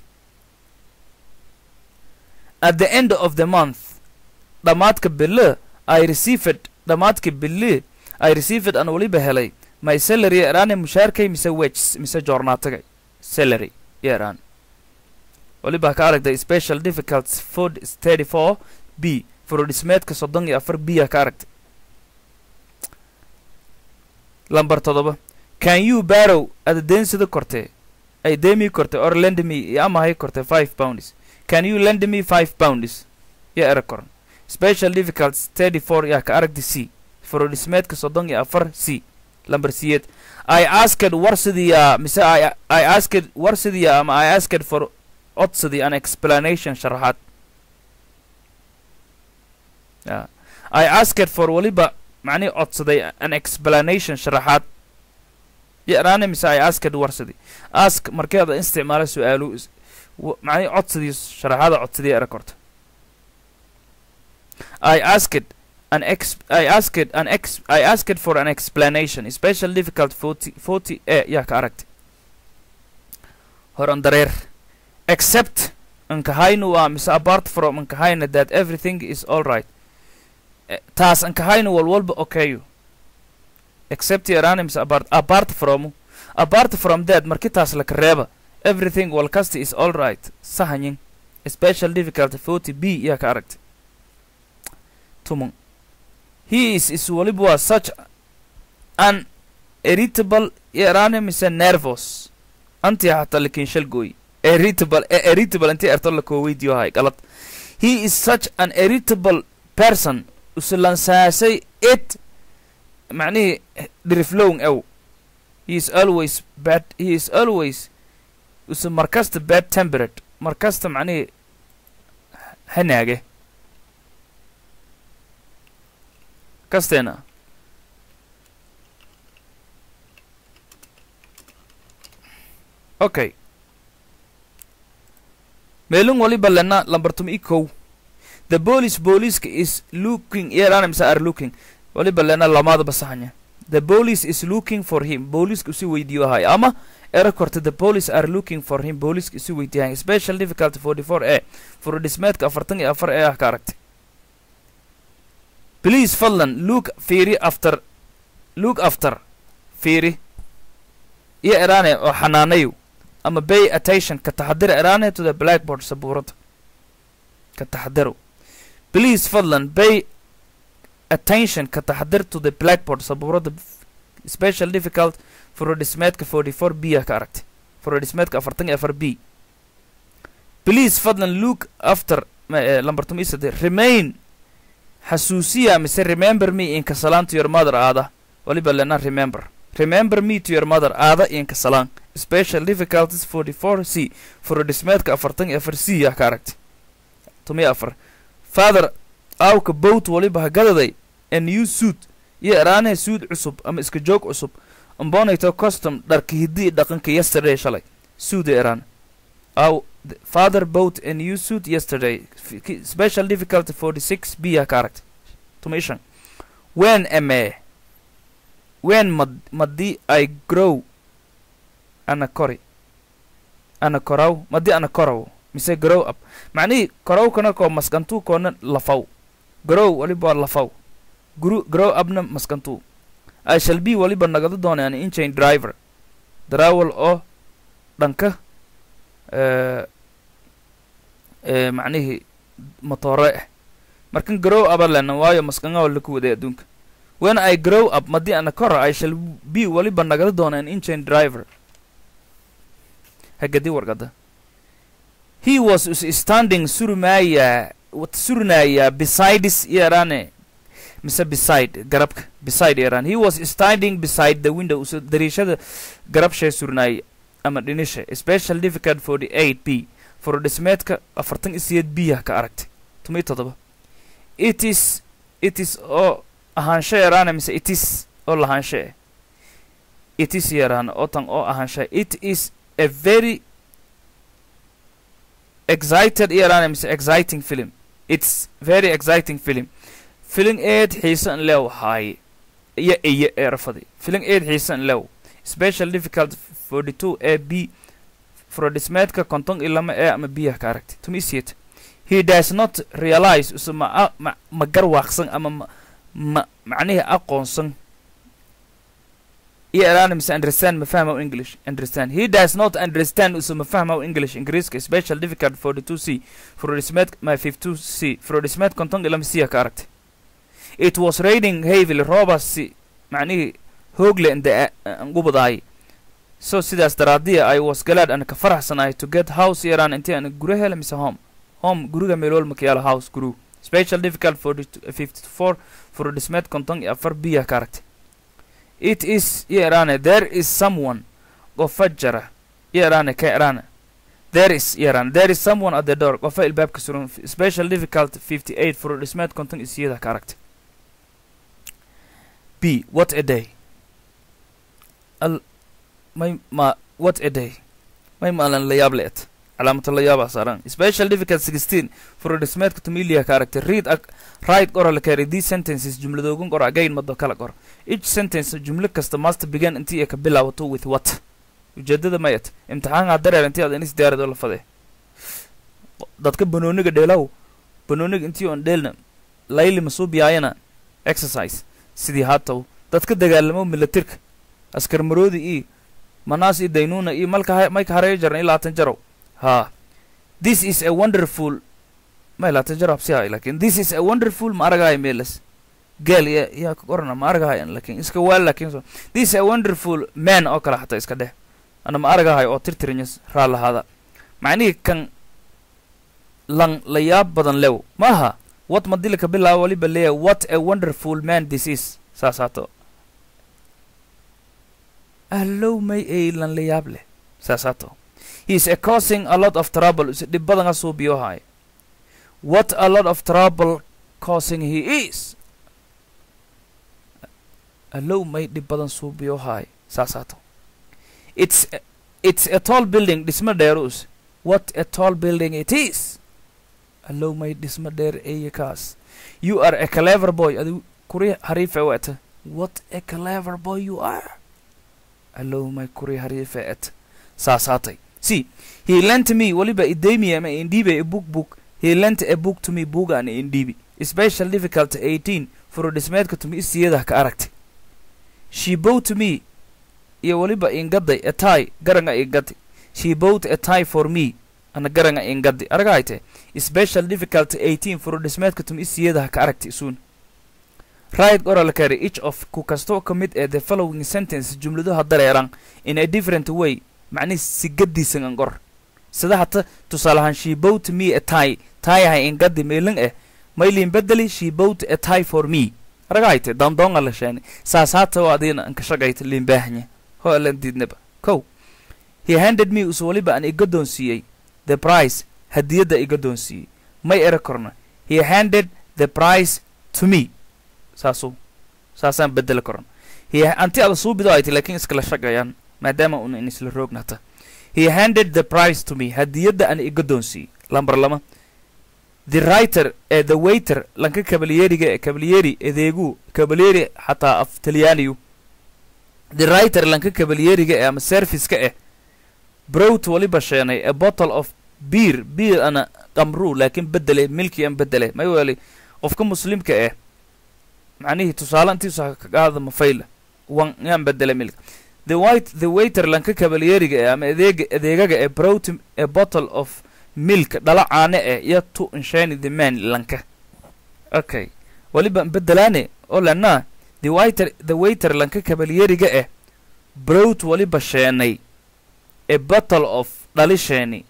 at the end of the month dhammaadka bille i received dhammaadka bille i received aan weliba helay my salary eraane mushaarkay mise wages mise joornaatagay salary yaraan weliba ka aragtay special difficulties food thirty four b furudhismeedka soddon iyo afar b a ka aragtay lamber toddoba can you barrow ada deensida kortee ay deemii kortay or lend me iyo amahay kortay five pounds can you lend me five pounds yo era koran special difficulties thirty four yaa ka aragtay c furudhismeedka soddon iyo afar c lamber siyeed i asked warsidiyaa mise i i asked warsidiyaa ama i asked for odsidii an explanation sharaxaad ya i asked for weliba macnihi codsaday an explanation sharaxaad yaraane mise i asked warsidii ask markeeda isticmaala su-aalu macnihi codsidii sharaxaada codsadii era korta i asked an ex I asked an ex I asked for an explanation special difficult 40 40 a yaa ka aragtay horan dareer except ankahaynu waa mise apart from ankahayna that everything is all right taas ankahaynu walwalba okayo except yarane mise apart apart from apart from that marki taas laka reeba everything walkasta is all right sahanyin special difficulty forty b yaa ka aragtay tuman he is is waliba waa such an irritable yaraane mise nervous anti hataa lakin shal gooy irritable e irritable intii erto la koo weydiyo hay galad he is such an irritable person usulansaasay it macnihii dhiriflown ew he is always bad he is always use markasta bad temperate markasta macnihii hanaage kasteena okay meelin waliba lena lambartum i kow the police booliiska is looking yarana mise are looking waliba lena lamaadaba saxanya the police is looking for him booliiska usi weydiiyo ahay ama era korta the police are looking for him booliiska usi weydiiyahay special difficulty forty four a furudhismeedka afartan iyo afar ee ah ka aragtay please fadlan look fiiri after look after fiiri iyo eraane oo xanaanayo ama bay attention ka taxadira eraane to the blackboard sabuurada ka taxadiro please fadlan bay attention ka taxadir to the blackboard sabuurada special difficult furodhismeedka forty four b ah ka aragtay furodhismeedka afartan iyo afar b please fadlan look after lambartum isade remain xasuusiya mise remember me in kasalaan to your mother aada waliba lena remember remember me to your mother aada in kasalaan special difficulties forty four c furodhismeedka afartan iyo afar c ah ka aragtay tumiyo afar father awka bowt waliba hagadaday a new suit iyo eraanaha suud cusub ama iska joog cusub ambonayto custom dharka hiddi dhaqanka yesterday shalay suuda eraan aw father bought a new suit yesterday special difficulty forty six b ah ka aragtay tumishan when ame when mad madi i grow ana kori ana koraw madi ana koraw mise grow up macnihii korowkana koo maskantuu koona lafaw grow waliba waa lafaw gru grow upna maskantuu i shall be waliba nagado doona an inchain driver darawal oo dhanka macnihii motoore ah markan grow upa lena waayo maskanga laku waday adduunka when i grow up madi ana kora i shall be waliba nagado doona an inchain driver hagadi wargada he was standing surmaaya surnaaya besides yarane mise beside garabka beside yaran he was standing beside the window usa dariishada garabshee surnaaya ama dhinisha special difficult forty eight b furodhismeedka afartan iyo sideed b ah ka aragtay tumiyo toddoba it is it is oo ahaansho yaraana mise it is oo lahaansho eh it is yaraana oo tan oo ahaansha it is a very excited yaraana mise exciting film it's very exciting film filin eed xiisan lew haaye iyo iyo eerafadi filin eed xiisan lew special difficult forty two a b furodhismeedka konton iyo lama ee ama biyah ka aragtay tumisiet he does not realize use ma ma ma garwaaqsan ama ma ma macnihii aqoonsan iyo eraana mise understand ma fahmaw english understand he does not understand use ma fahmaw english ingiriiska special difficult forty two c furodhismeed ma fifty two c furodhismeed konton iyo lama siya ka aragtay it was raining heavily roobasi macnihii hoogle inde angubadaay so sidaas daraadiya i was glad ana ka faraxsanahay to get house yaraan intii ana gura hela mise home home guriga meelool makiyaalo house guru special difficult for fifty four furodhismeed konton iyo afar biya ka aragtay it is yarane there is someone qofa jara yarane ka yarane there is yarane there is someone at the door qofa ilbaabka suran special difficult fifty eight furodhismeed konton iyo siyada ka aragtay b what a day al may ma what a day may maalan la yaab leet calaamata la yaabaa saaran special difficult sixteen furodhismeedka tumilia ka aragtay read ag right qora la keenay these sentences jumladoogan qor again mado kala qor each sentence jumlo kasta master began intii ay ka bilaabato with what ujeedada mayat imtixaankaa dareer intii aad inis diyaarado la fadee dadka banooniga dheelaw banooniga intii oon dheelna layli masuubiyaayana exercise sidii haataw dadka dagaalamo milatirka askar maroodi iyo manaas iyo daynuuna iyo malka mayka hareeyo jaran iyo labaatan jarow haa this is a wonderful ma ilaata jarab si hay lakin this is a wonderful ma aragahay meelas geel ya yaa ka qorana ma aragahayan lakin iska waal lakin so this is a wonderful man oo kale xataa iska dheh ana ma aragahay oo tirtirinyas raa lahaada macnihii kan lan la yaab badan lew maaha what madila ka bilaabo waliba leeya what a wonderful man this is saas haato ahlow may ay lan la yaab leh saas haato he is a causing a lot of trouble is dhib badan a suubiyo haay what a lot of trouble causing he is allow may dhib badan suubiyo haay saas haato it's it's a tall building dhismo dheerus what a tall building it is allow may dhismo dheer eye kaas you are a clever boy adi kuri hariife weta what a clever boy you are allow may kuri hariife et saas haatay see he lent me waliba idaymi ama indhiibe a book book he lent a book to me book an indhiibi special difficult 18 furo dhismeedka tumi isiyadah ka aragtay she bought me iyo waliba ingaday a tie garanga ingadi she bought a tie for me ana garanga ingadi aragahayte special difficult 18 furo dhismeedka tumi isiyadaha ka aragtay isuun right oral carry each of ku kastoo ka mid ee the following sentence jumladuha dareeran in a different way macnihi sigadiisan an qor sida hata tusaalahaan she bought me a tie tieha ingadi meelan eh maylin bedeli she bought a tie for me aragahayte dandoonga la sheeni saas hata oo adiina an ka shaqayta liinbaahanya ho alan diidnaba kow he handed me us waliba an iga doonsiiyey the price hadiyadda iga doonsiiyey may era korna he handed the price to me saasuu saasaan bedeli korna he anti ada suubido ay ti laakiin iskala shaqayaan maadaama una in isla roognata he handed the price to me hadiyadda an iga doonsiiyey lambar lama the writer ee the waiter lanka kabalyeeriga ee kabalyeri edeegu kabalyeri xataa af talyaaniyu the writer lanka kabalyeriga ee ama serviceka eh browt waliba sheenay a bottle of beer beer ana qamru laakiin bedele milki an bedele may weli qofka muslimka eh macnihii tusaale intiisa ka qaada mafayla wan yaan bedele milka the white the waiter lanka kabalyeriga eh ama adeega adeegaga ee browt a bottle of milk dhala caane eh iyo tu inshani the man lanka okay waliba bedelaane oo lanaa the waiter the waiter lanka kabalyeriga eh browt waliba sheenay a bottle of dhalisheeni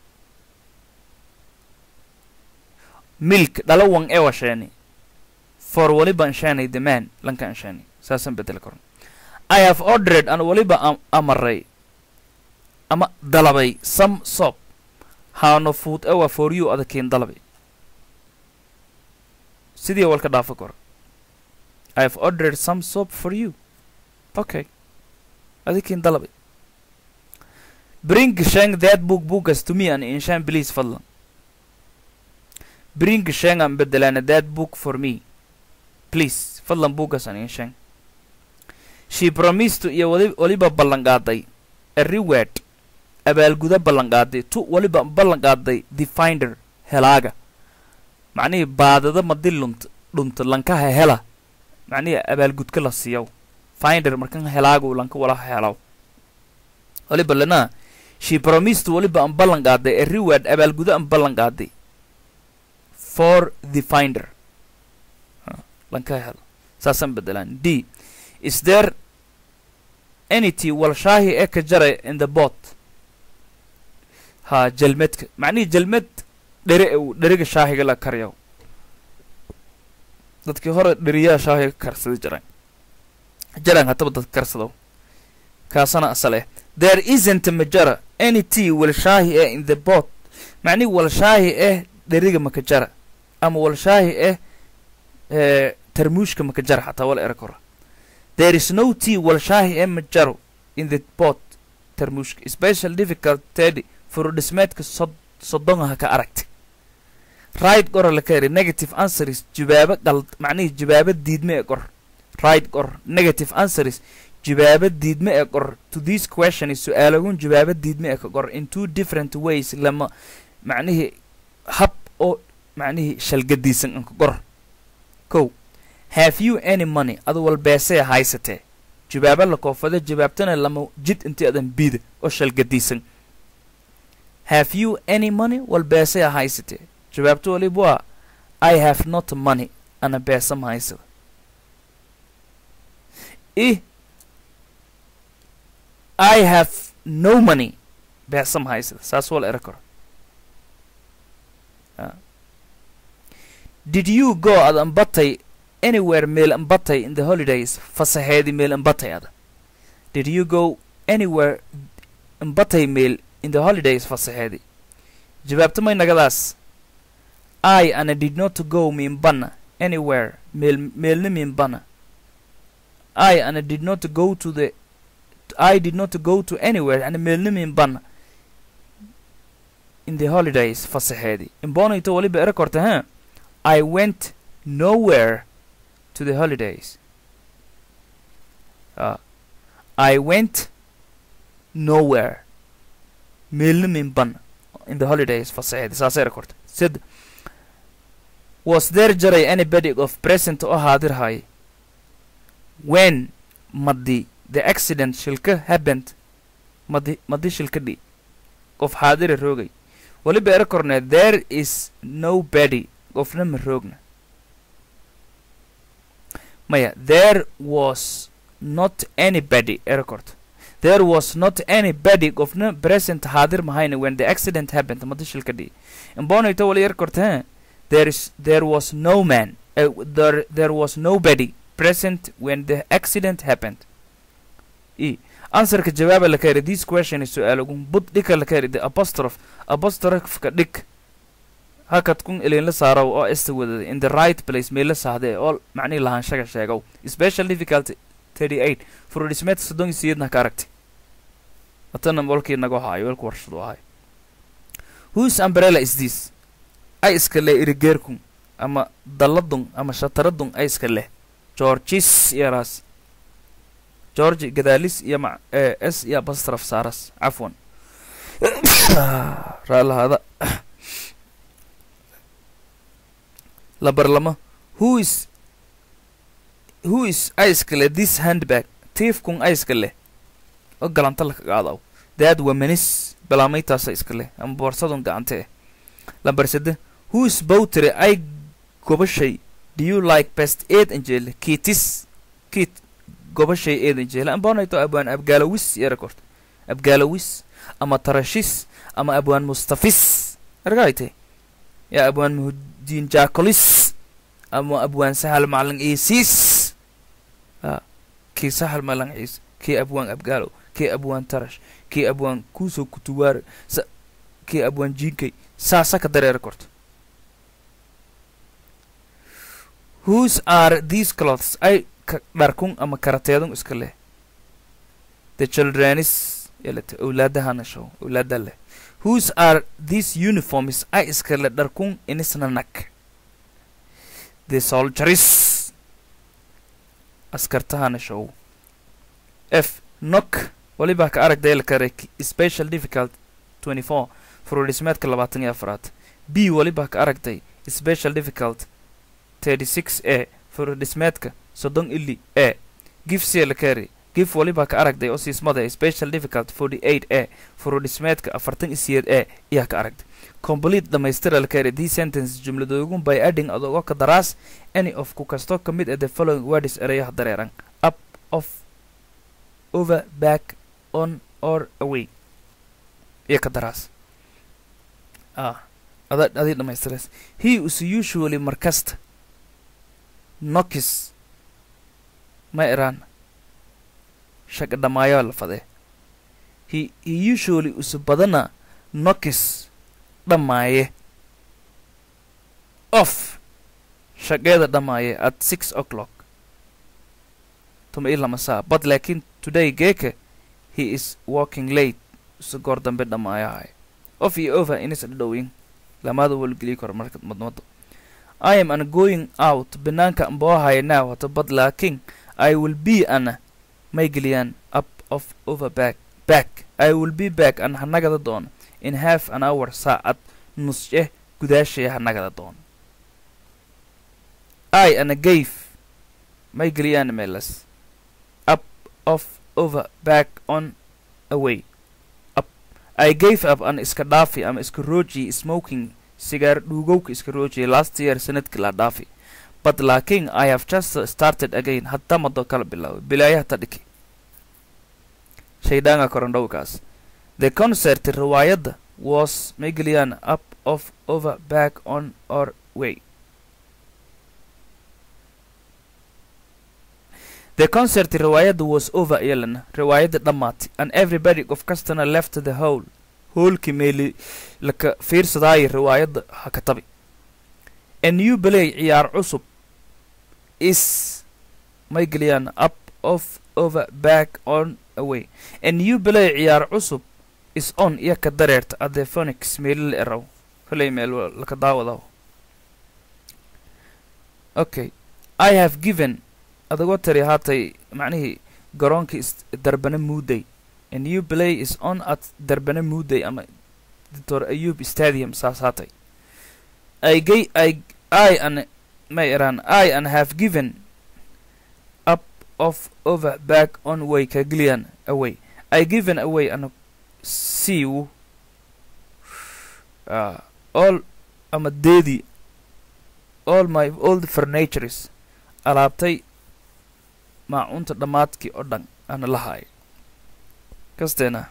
milk dhala wan ewa sheeni for waliba anshaanay the man lanka anshaani saasaan bedeli karno i have ordered an waliba am amaray ama dalabay some soap haano food ewa for you adakiin dalabay sidii walka dhaafa kor i have ordered some soap for you okay adikiin dalabay bring sheng that book bookas to me and inshan please fadlan bring sheng an bedelana that book for me please fadlan bookas an inshan she promised iyo wali waliba ballanqaaday a reward abaalguda ballanqaaday tu waliba ballanqaaday the finder helaaga macnihii baadada madi lunt dhunta lankaha hela macnihii abaalgudka la siiyaw finder markan helaagu lanka walaha helaw waliba lanaa she promised waliba an ballan qaaday a reward abaalgudo an ballan qaaday for the finder lanka helo saasaan bedelaan d is there anyty walshaahi ee ka jaray in the bot ha jalmedka macnihii jalmed dhere ew dheriga shaahiga la karyaw dadkii hore dheriyaha shaahiga karsada jaraan jaraan hataba dad karsadaw kaasana asal eh there isn't majara any tea walshaahi eh in the bot macnihi walshaahi eh dheriga makajara ama walshaahi eh ee tarmuushka makajara xataa wala era kora there is no tea walshaahi eh majaro in the bot tarmuushka special difficult teddy furudhismeedka sod soddongaha ka aragtay right gora la ka eri negative answers jawaabo qald macnihii jawaabo diidme ee qor right qor negative answers jawaabo diidme ee qor to this question is su-aalagun jawaabo diidme ee ka qor in two different ways lama macnihii hab oo macnihii shalgadiisan an ka qor kow have you any money adu walbeesee haysatee jawaabo la koofado jawaabtana lama jid intii adan biida oo shalgadiisan have you any money wal beesaya haysatee jawaabto waliba waa i have not money ana beesa ma haysada i i have no money beesa ma haysada saas wala era karo did you go ad ambatay anywhere meel ambatay in the holidays fasaxeedi meel ambatay ada did you go anywhere ambatay meel in the holidays fasaxeedi jawaabta may nagadaas i ana did not go miimbana anywhere meel meelna miimbana i ana did not go to the i did not go to anywhere ana meelna miimbana in the holidays fasaxeedi imbonayto waliba era korta ha i went nowhere to the holidays uh, i went nowhere meelna miimbana in the holidays fasaxeedi saasay era korta sid was there jaray anybody of present oo haadirhay when madi the accident shilka happened madi madi shilka dhi qof xaadira roogay waliba era korne there is nobody qofna ma roogna maya there was not anybody era korto there was not anybody qofna present haadir mahayna when the accident happened madi shilka dhi imbonayto wali era korte he there is there was no man uh, there there was nobody present when the accident happened e answerka jawaaba la kari this question is su'aalagun bud dhika la kari the apostrophe apostrophka dhig hakad kun ilin la saaraw oo ista wadada in the right place meel la saahde oo macnihi lahaanshaga sheegow special difficulty 38 furudhismeedka soddon iyo sideedna ka aragtay watana walkii naga haayo walku warshadu ahay whose umbrella is this ay iska leh irigeerkun ama dalladun ama shataradun ay iska leh georgis iyaraas georgi gadaalis iyo ma s iyo bastraf saaras cafwan raalahaada labarlama who is who is ay iska leh this handbag tiifkun ay iska leh oo galanta laka qaadaw daad wamanis balaamaytaasa iska leh ama boorsadun gacante eh lambar sade who is bowtere ay gobashay do you like best eed anjele kiitis kiit gobashay eed anjele ambonayto abwaan abgaalowis yara korta abgaalowis ama tarashis ama abwaan mustafis argayte ya abwaan muhudiin jaakolis ama abwaan sahal macalin iisiis a kii sahal malan ciis kii abwaan abgaalow kii abwaan tarash kii abwaan kuuso kutuwaare sa kii abwaan jiinkay saasa ka dareera korto whose are these clothes ay ka dharkun ama karateedun iska leh the childrenis yalete owlaadahana show owlaada leh whose are these uniforms ay iska leh dharkun inisna nag the soldiers askartahana show f nok waliba ka aragdayla kare special difficult 24 furudhismeedka labaatan iyo afraad b waliba ka aragtay special difficult 36 a furudhismeedka soddon ili a gif selakari gif waliba ka aragday oo siismada special difficult 48 a furudhismeedka afartan iyo siyeed a ayaa ka aragtay complete dhamaystira lakari these sentence jumladoogun by adding adogo ka daraas any of ku kasto ka mid ah the following words erayaha dareeran up off over back on or away iyo ka daraas ah ada adii dhamaystiras he is usually markasta nokis ma iraan shaga dhamaayo la fadee he he usually usu badana nokis dhammaaye off shaqeeda dhammaaye at six o'clock tuma ii lama saa but laakiin today geeke he is walking late usu goor dambe dhammaayahay off iyo over inis dhadhowin lamaada walgeliyi karo marka madmado I am an going out banaanka amboohaya now hata but laakiin I will be ana may geliyaan up of over back back I will be back an hanagada doona in half an hour saacad nusce gudaashaya hanagada doona I ana gave may geliyaan meelas up of over back on away up i gave up an iska dhaafi ama iska rooji smoking sigaar dhuugowka iska roojiya last year sanadkii la dhaafi but laakiin i have just started again hadda mado kala bilaaway bilaayaha ta dhiki shaydhaanga korandhowkaas the concert riwaayadda was megelyan up of over back on our way the concert riwaayadda was over iyalana riwaayadda dhammaatay and everybody qof kastana left the hole hoolkii meeli laka fiirsadaayo riwaayadda ha ka tabi a new play ciyaar cusub is may geliyaan up of over back on away a new play ciyaar cusub is on iyo ka dareerta at the phonics meeli la eraw kolay meel laka daawadaw okay i have given adagoo tari haatay macnihii garoonkii darbana muuday a new play is on at darbana muuday ama doctor ayub stadium saas haatay i gay i i an may eraan i an have given up of over back on way kagilian away i given away an siiw uh, all ama deedii all my old furnatures alaabtay maacunta dhammaadkii oo dhan ana lahaay kasteena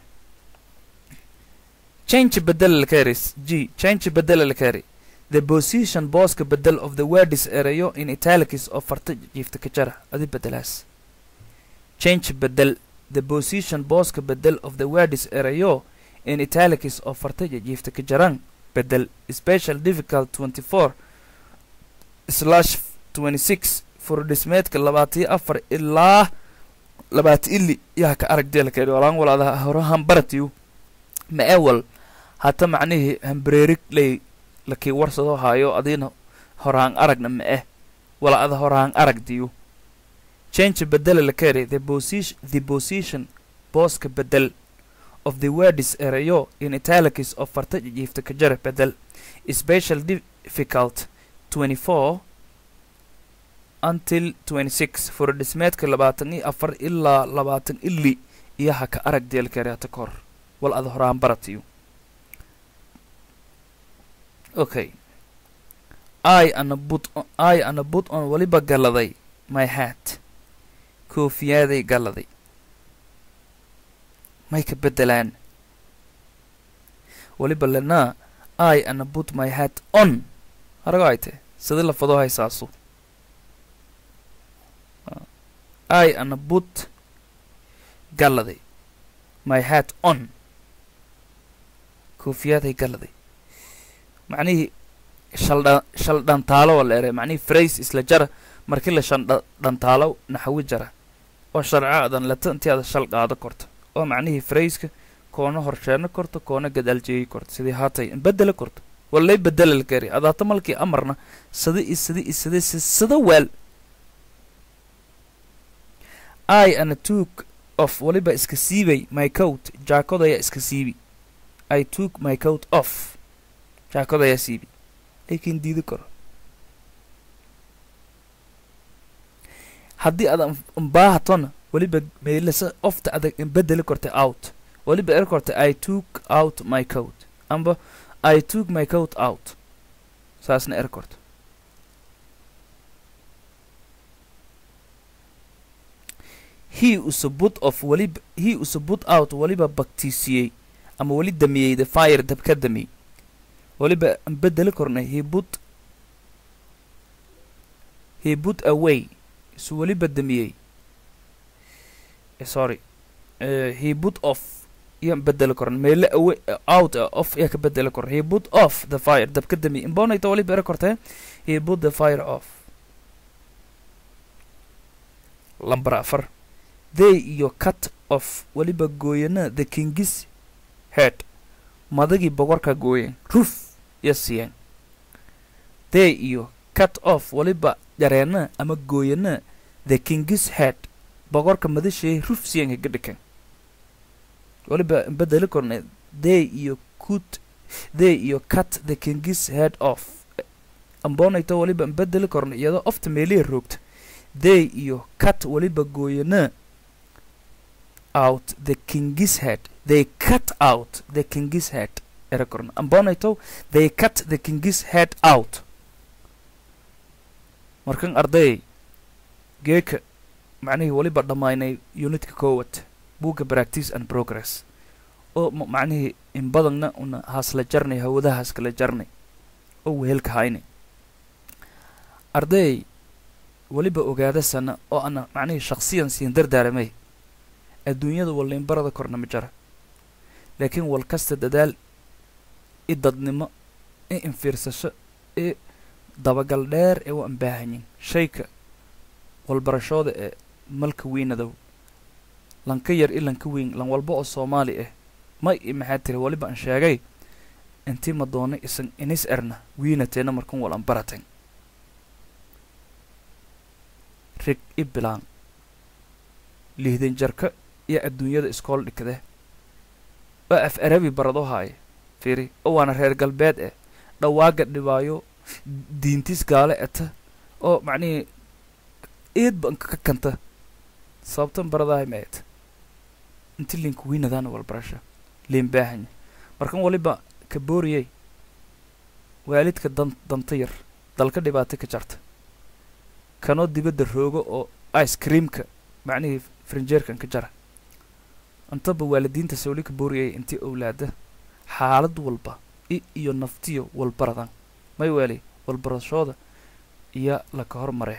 change bedel lakaris g change bedel lakari the position booska bedel of the wordis erayo in italics oo farta jiifta ka jara adi bedelaas change bedel the position booska bedel of the wordis erayo in italics oo farta jiifta ka jaran bedel special difficult 24 slash 26 furdhismeedka labaatiyo afar ilaa labaati ili yaa ka arag deelkeed walaan walaada horahan baratiyu ma ewal hata macnihii hambreerig lay lakii warsadoo haayo adiina horaan aragna ma eh wala ada horaan aragdiyu change bedela lakere the position the position booska bedel of the wordis erayo in italics of farta jiifta ka jara bedel special difficult 24 until 26 furdhismeedka labaatan iyo afar ilaa labaatan ili iyo ha ka arag deelkereata kor wal ada horaan baratiyo okay i ana but i ana but on waliba galladay my hat koofiyaaday galladay may ka beddelaan waliba lenaa i ana but my hat on harago ay te sida lafadoo haysaasu i ana but galladay my hat on koofiyaaday galladay macnihii shaldha shal dhantaalo waa la eray macnihii frays isla jara markii la shan dhantaalo naxawi jara oo sharcaadan lata intii aada shal qaado korto oo macnihii frayska koona horsheeno korto koona gadaaljeeyi korto sidii haatay bedela korto walay bedela la kari adaata malkii amarna sida i sida i sida sida weel i ana took off waliba iska siibay my coat jaakodaya iska siibi i took my coat off jaakodaya siibi laakiin diidi karo haddii aad mbaahatona waliba meelasa ofta adag bedeli kortay out waliba er kortay i took out my coat amba i took my coat out saasna er korto he usa put off waliba he usa put out waliba baktiisiyey ama weli damiyey the fire dab ka damiyey waliba aan bedeli kornay he put he put away isu weliba damiyey sorry uh, he put off iyaan bedeli koran meele away out uh, off iyaa ka bedeli koran he put off the fire dab ka damiyey imbonayta waliba era kortee he put the fire off lambar afar they iyo cut off waliba gooyana the kingis head madagii boqorka gooyen ruf iyo siiyeen they iyo cut off waliba jareena ama gooyana the kingis head boqorka madashee ruf siiyeen kaga dhikan waliba bedeli korna they iyo cut they iyo cut the kingis head off ambonayto waliba bedeli korna iyadoo ofta meelihi roogta they iyo cut waliba gooyana out the kingis head they cut out the king's head era korna ambonayto they cut the king's head out markan arday geeka macnihii weliba dhammaynay unitka koowad buugga practice and progress oo ma- macnihii in badanna una haasla jarnay hawadahaas kala jarnay oo wehelka haynay arday weliba ogaada sana oo ana macnihii shakhsiyan siin dardaaramay adduunyada walliinbarada korna ma jara laakiin wal kasta dadaal i dadnimo i infiirsasho i dabagal dheer ee waan baahanyin shayka walbarashooda ee malka weynadow lanka yar i lanka weyn lan walba oo soomaali ah may i maxaa tiri weliba aan sheegay intii ma doona isan inis erna wiinateena markan wal aan baratan rig i bilaan lihdan jarka iyo adduunyada iskool dhikade oo af arabi barado haaye fiiri oo waana reer galbeed eh dhawaaga dhibaayo diintis gaale eta oo macnihii eed ba ka kanta sababtan baradahay ma et inti linka wiinadaana walbarasha liin baahanya markan waliba ka booriyey waalidka dan danta yar dalka dhibaato ka jarta kanoo dibadda roogo oo ice creamka macnihii frinjeerkan ka jara intaba waalidiinta sawli ka booriyay intii owlaada xaalad walba i iyo naftiyo walbaradan may weeli walbarashooda iyo laka hormaree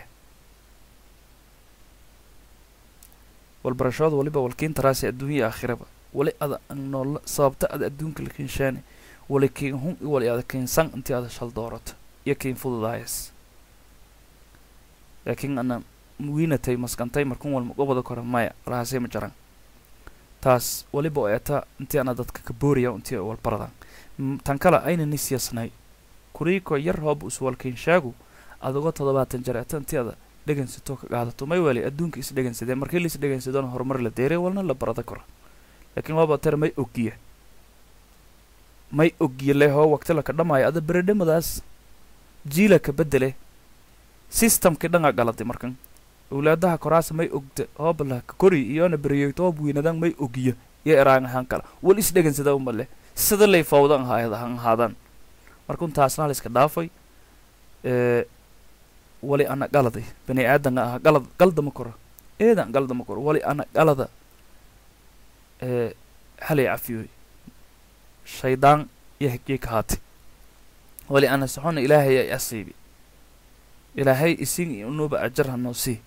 walbarashooda waliba walkiintaraasi adduunya aakhiraba wali ada an noola sababta ada adduunka la kiinshaani wali kiin hun i wali ada kiinsan intii ada shal doorato iyo kiin fududaayas laakiin ana wiinatay maskantay markun walma gobada kora maya alahaasay ma jaran taas waliba oo eeta intii ana dadka ka booriya intii ay walbaradan M- tan kale ayna ni siyaasnay kuriiko yar hooba uswalkiinshaagu adagoo toddobaatan jar eeta intii ada dhegensatoo ka qaadato may weli adduunka is dhegensade markii la is dhegensadaona horumar la deeray walna la barada kora laakiin waaba tar may ogiya may ogiya le hoo waqti laka dhamaayo ada beredhamadaas jiila ka bedele systemkii dhangaa galaday markan owlaadaha koraasa may ogda hoobala ka kori iyona beriyeyto hoob weynadan may ogiya iyo eraan ahaan kala wal is dhegensada uma leh sida lay fawdan ahaan ahaadaan markun taasna la iska dhaafay ee wali ana galaday bani aadanga aha galad galdama koro eedan galdama koro wali ana galada ee halay cafiyoy shaydaan iyo higii ka haati wali ana soxona ilaahay ay asiibi ilaahay isin inuba ajar hanoo sii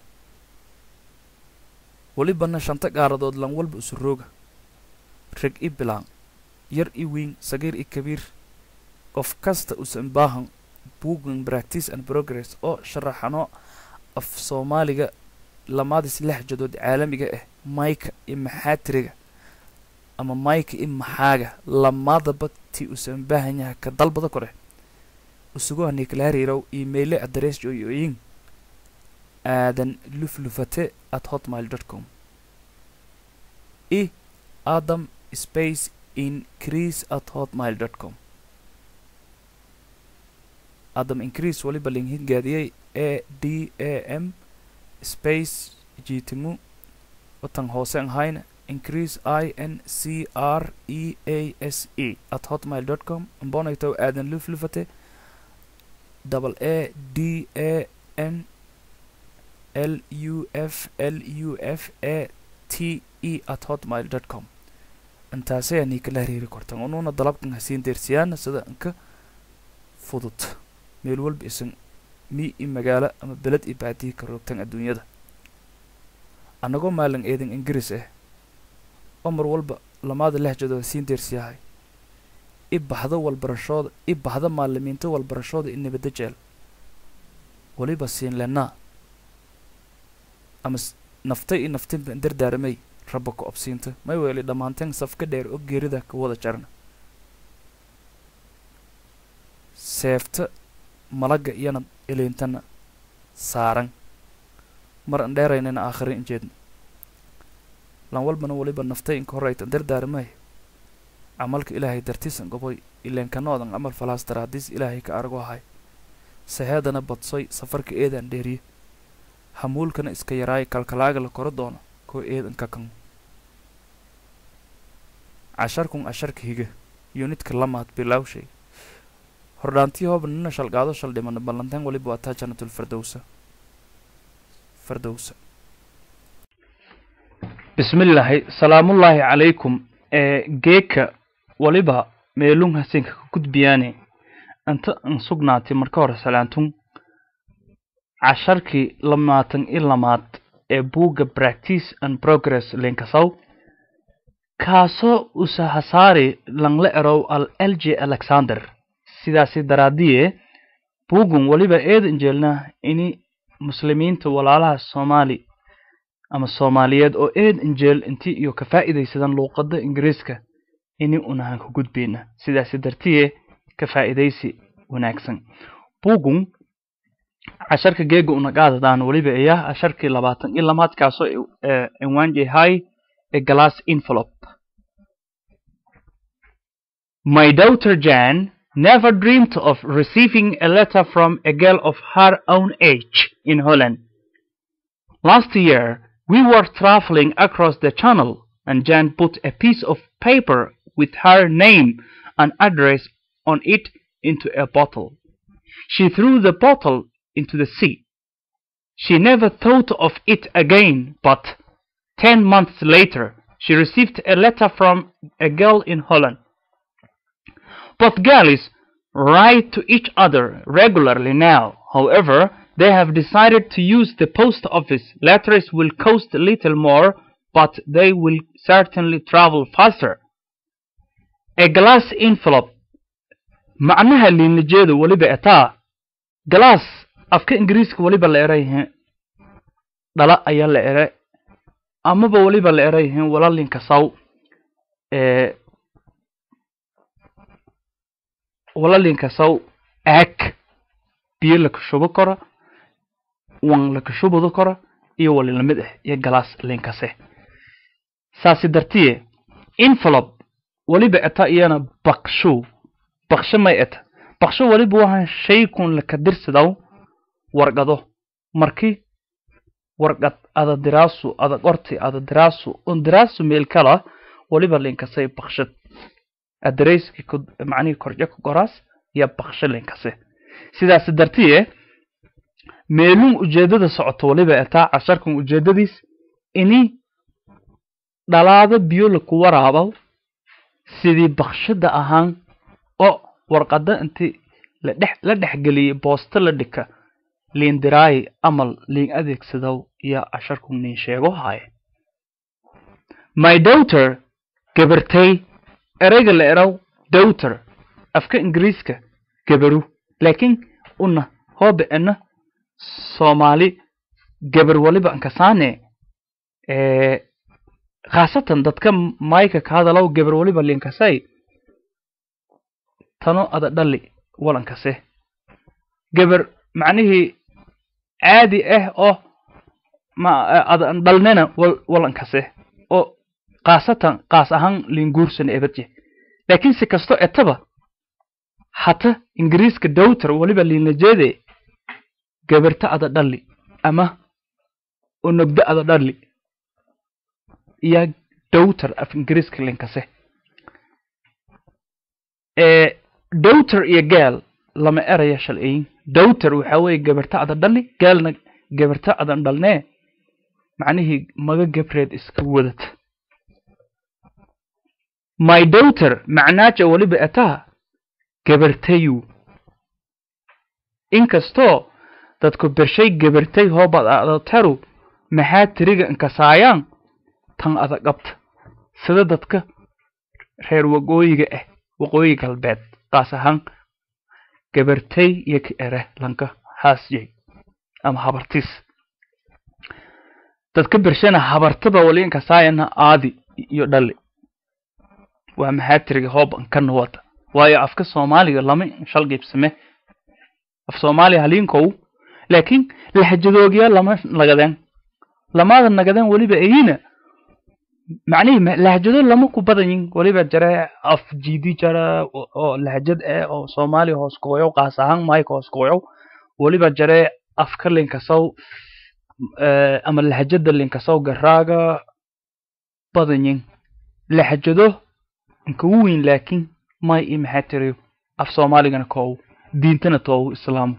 welibana shanta gaaradood lan walba isu rooga reg i bilaan yar i weyn sagiir i kabiir qof kasta usan baahan buugan practice and progress oo sharaxano af soomaaliga lamaadis lexjadood caalamiga ah mayka iyo maxaatiriga ama mayka i maxaaga lamaadaba ti usan baahan yahay ka dalbada kore usugu haniiklaariirow iimayle adres joyoyin aadan luflufate at hotmail dot com i adam space increase at hotmail dot com adam increase waliba linhingaadiyey a d a m space jiitimu watan hoose ahayna increase i n c r e a s e at hotmail dot com ambonaytow aadan luflufate double a d a n l u f l u f a t e at hotmail dot com intaasay anii kala hariiri kortan unuuna dalabkan hasiin deersiyaana sida inka fudud meel walba isan mi i magaalo ama beled i baadiyi ka roogtan adduunyada annagoo maalin eedan ingiriis ah oo mar walba lamaada lehjado hasiin deersiyahay i baxdo walbarashooda i baxda maalimiinta walbarashooda i nabadda jeel weliba siin lenaa ama s- naftay i naftinba dardaaramay rabba ku obsiinta may weeli dhammaanteen safka dheer oo geerida ka wada jarna seefta malagga iyana iliintana saaran mar an dheeraynana aakhira in jeedna lan walbana weliba naftay inka horaytan dardaaramay camalka ilaahay dartiisan goboy ileen kanoodan camal falaas daraadiis ilaahay ka argo ahay saheedana badsoy safarka eedaan dheeriye hamuulkana iska yaraay kalkalaaga la koro doono koo eedan ka kan casharkun casharka higa yunitka lamaad bilawshay hordhaantii hooba nina shalgaado shal dhimana ballantaan weliba waa taa jannatul fardowsa fardowsa bismillaahi salaamullaahi calaykum ee geeka waliba meelun hasenka ka gudbiyaane inta an sugnaatay marka hore salaantun casharkii lamaatan i lamaad ee buugga practice and progress linkasow kaasoo usahasaari langle erow al l j alexander sidaasi daraadiye buuggun weliba eedan jeelna ini muslimiinta walaalaha soomaali ama soomaaliyeed oo eedan jeel intii iyo ka faa'iidaysadan luuqadda ingiriiska ini unahan ku gudbayna sidaasi dartiye ka faa'iidaysi wanaagsan buuggun casharka geega unagaadadaan weliba ayaa casharkii labaatan iyo lamaad kaasoo cinwaan yahay a glass envelope My daughter Jan never dreamed of receiving a letter from a girl of her own age in Holland. Last year, we were traveling across the channel and Jan put a piece of paper with her name and address on it into a bottle. She threw the bottle into the sea. She never thought of it again, but ten months later, she received a letter from a girl in Holland. Both girls write to each other regularly now. However, they have decided to use the post office. Letters will cost a little more, but they will certainly travel faster. A glass envelope. macnaha liinlajeeda weliba etaa glass afka ingiriiska weliba la erayihiin dhala ayaa la ere amaba weliba la erayihiin walalinkasaw ee walalinkasaw aag biyo lakashubo karo wan lakashubado karo iyo wali lamid ah iyo galaas linkase saasi dartiye envelope weliba eta iyana bakshu baksho may eta baksho weliba wahan shaykun lakadirsidaw warqado marki warqad ada diraasu ada qorti ada diraasu un diraasu meel kala weliba linkasay bakshad adreyski macnihii korje ku goraas iyo baksho linkase sidaas dartiye meelun ujeedada socoto weliba etaa casharkan ujeedadiis ini dhalaado biyo laku waraabaw sidii bakshada ahaan oo warqada inti ladhex la dhexgeliyey boosto la dhika liin diraayi amal liin adeegsadow iyo casharku nin sheego haaye my daughter gabartay ereyga la eraw daughter afka ingiriiska gabaru laakiin una hoobe ena soomaali gabar waliba ankasaane khaasatan dadka mayka ka hadalow gabar waliba linkasay tano ada dhali walankase gabar macnihii caadi ah oo ma ada dhalnena walankase oo khaasatan kaas ahaan linguursana ebadje laakiin si kasto etaba hata ingiriiska dowter weliba liinajeede gabarta ada dhali ama onogdo ada dhali iyo dowter af ingiriiska linkase dowter iyo gaal lama eraya shalciyin dowter waxa weeye gabarta ada dhali gaalna gabarta adan dhalnee macnihii maga gabreed iska wadata my daughter macnaaja weliba etaa gabartayu inkastoo dadku bershay gabartay hoobad adataru maxaa tiriga inkasaayaan tan ada qabta sida dadka reer waqooyiga ah waqooyi galbeed qaas ahaan gabartay iyo ka ere lanka haasyay ama habartis dadka bershana habartaba wali inkasaayana aadi iyo dhali waa maxaa tiriga hooban kana wata waayo afka soomaaliga lama shalgiibsame af soomaaliya haliinkow laakiin lahajadoogya lama nagadeen lamaada nagadeen weliba eyina macnihii lahajado lama ku badanyin weliba jare af jiidi jara oo lahajad eh oo soomaaliya hoos gooyow qaas ahaan mayka hoos gooyow weliba jare afka linkasow ama lahajada linkasow garaaga badanyin lahajado inkagu weyn laakiin may i maxaa tiriyo af soomaaligana koow diintana toowu islaamu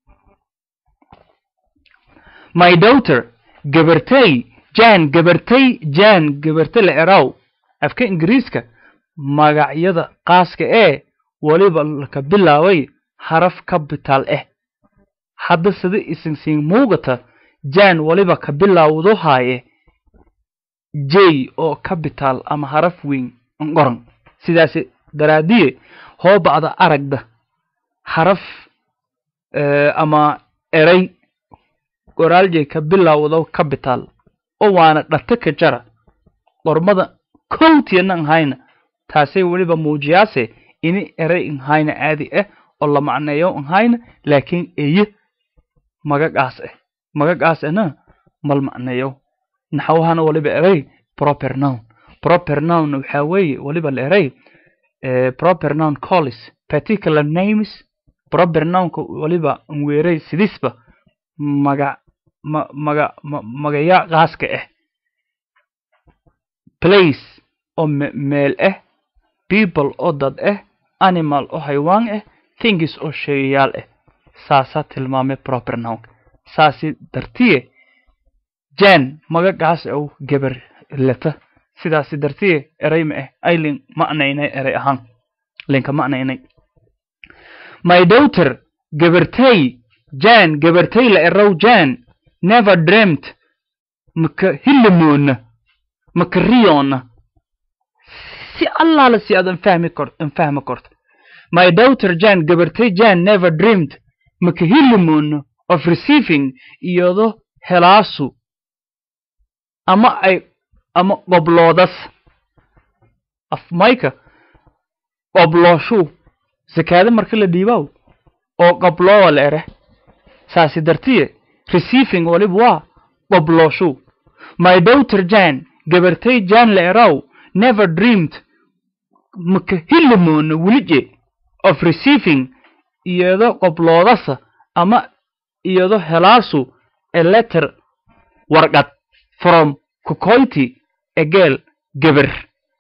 my daughter gabartay jan gabartay jan gabarta la eraw afka ingiriiska magacyada qaaska ee weliba laka bilaabay haraf capital ah hadda sida isinsiin muugata jan weliba ka bilaawdo haaye j oo capital ama haraf weyn qoran sidaasi daraadiye hoo bacda aragda haraf ama eray qoraaljay ka bilaawdo capital oo waana dhata ka jara qormada kowtiyana nhayna taasay weliba muujiyaase ini eray nhayna caadi ah oo la macneeyo nhayna laakiin eye magagaas ah magagaas ahna mal macneeyo naxwahana waliba eray proper noun proper noun waxaa weeye waliba la eray proper noun collis particular names proper nounka waliba weeray sidisba maga ma maga ma magaya qaaska ah place oo meel ah people oo dad ah animal oo haywaan ah things oo sheegayaal ah saasaa tilmaamay proper nounka saasi dartiye jan magagaas ow gabar leta sidaasi dartiye eray ma ah aylin macnaynay eray ahaan linka macnaynay my daughter gabartay jan gabartay la erow jan never dreamt maka hilamoona maka riyoona si allaala si aad anfahmi kort anfahmi korto my daughter jan gabartay jan never dreamed maka hilamoona of receiving iyado helaasu ama ay ama qobloodas af mayka qoblooshu sakaada marka la dhiibaw oo qobloowa la ere saasi dartiye receiving waliba waa qoblooshu my daughter jan gabartay jan la eraw never dreamed maka hilamoona welije of receiving iyado qobloodasa ama iyado helaasu a letter warqad from kukoyti egeel gabar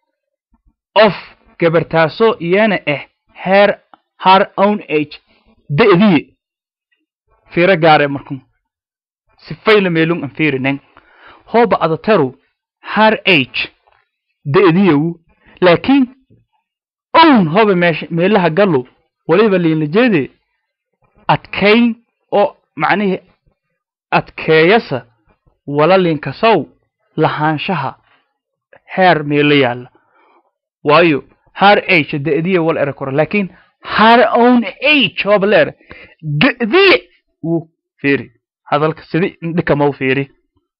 of gabartaasoo iyana ah her har own age da'diye fiiro gaare markun sifayla meelun an fiirinen hooba adataru har age da'diyewu laakiin own hoba meesha meelaha gallo waliba liinlajeede adkayn oo macnihii adkeeyasa wala linkasow lahaanshaha heer meelo yaalla waayo har age da'diye wal era kora laakiin har own age hooba la era da'diye wuu fiiri hadalka sidi indhikamau fiiri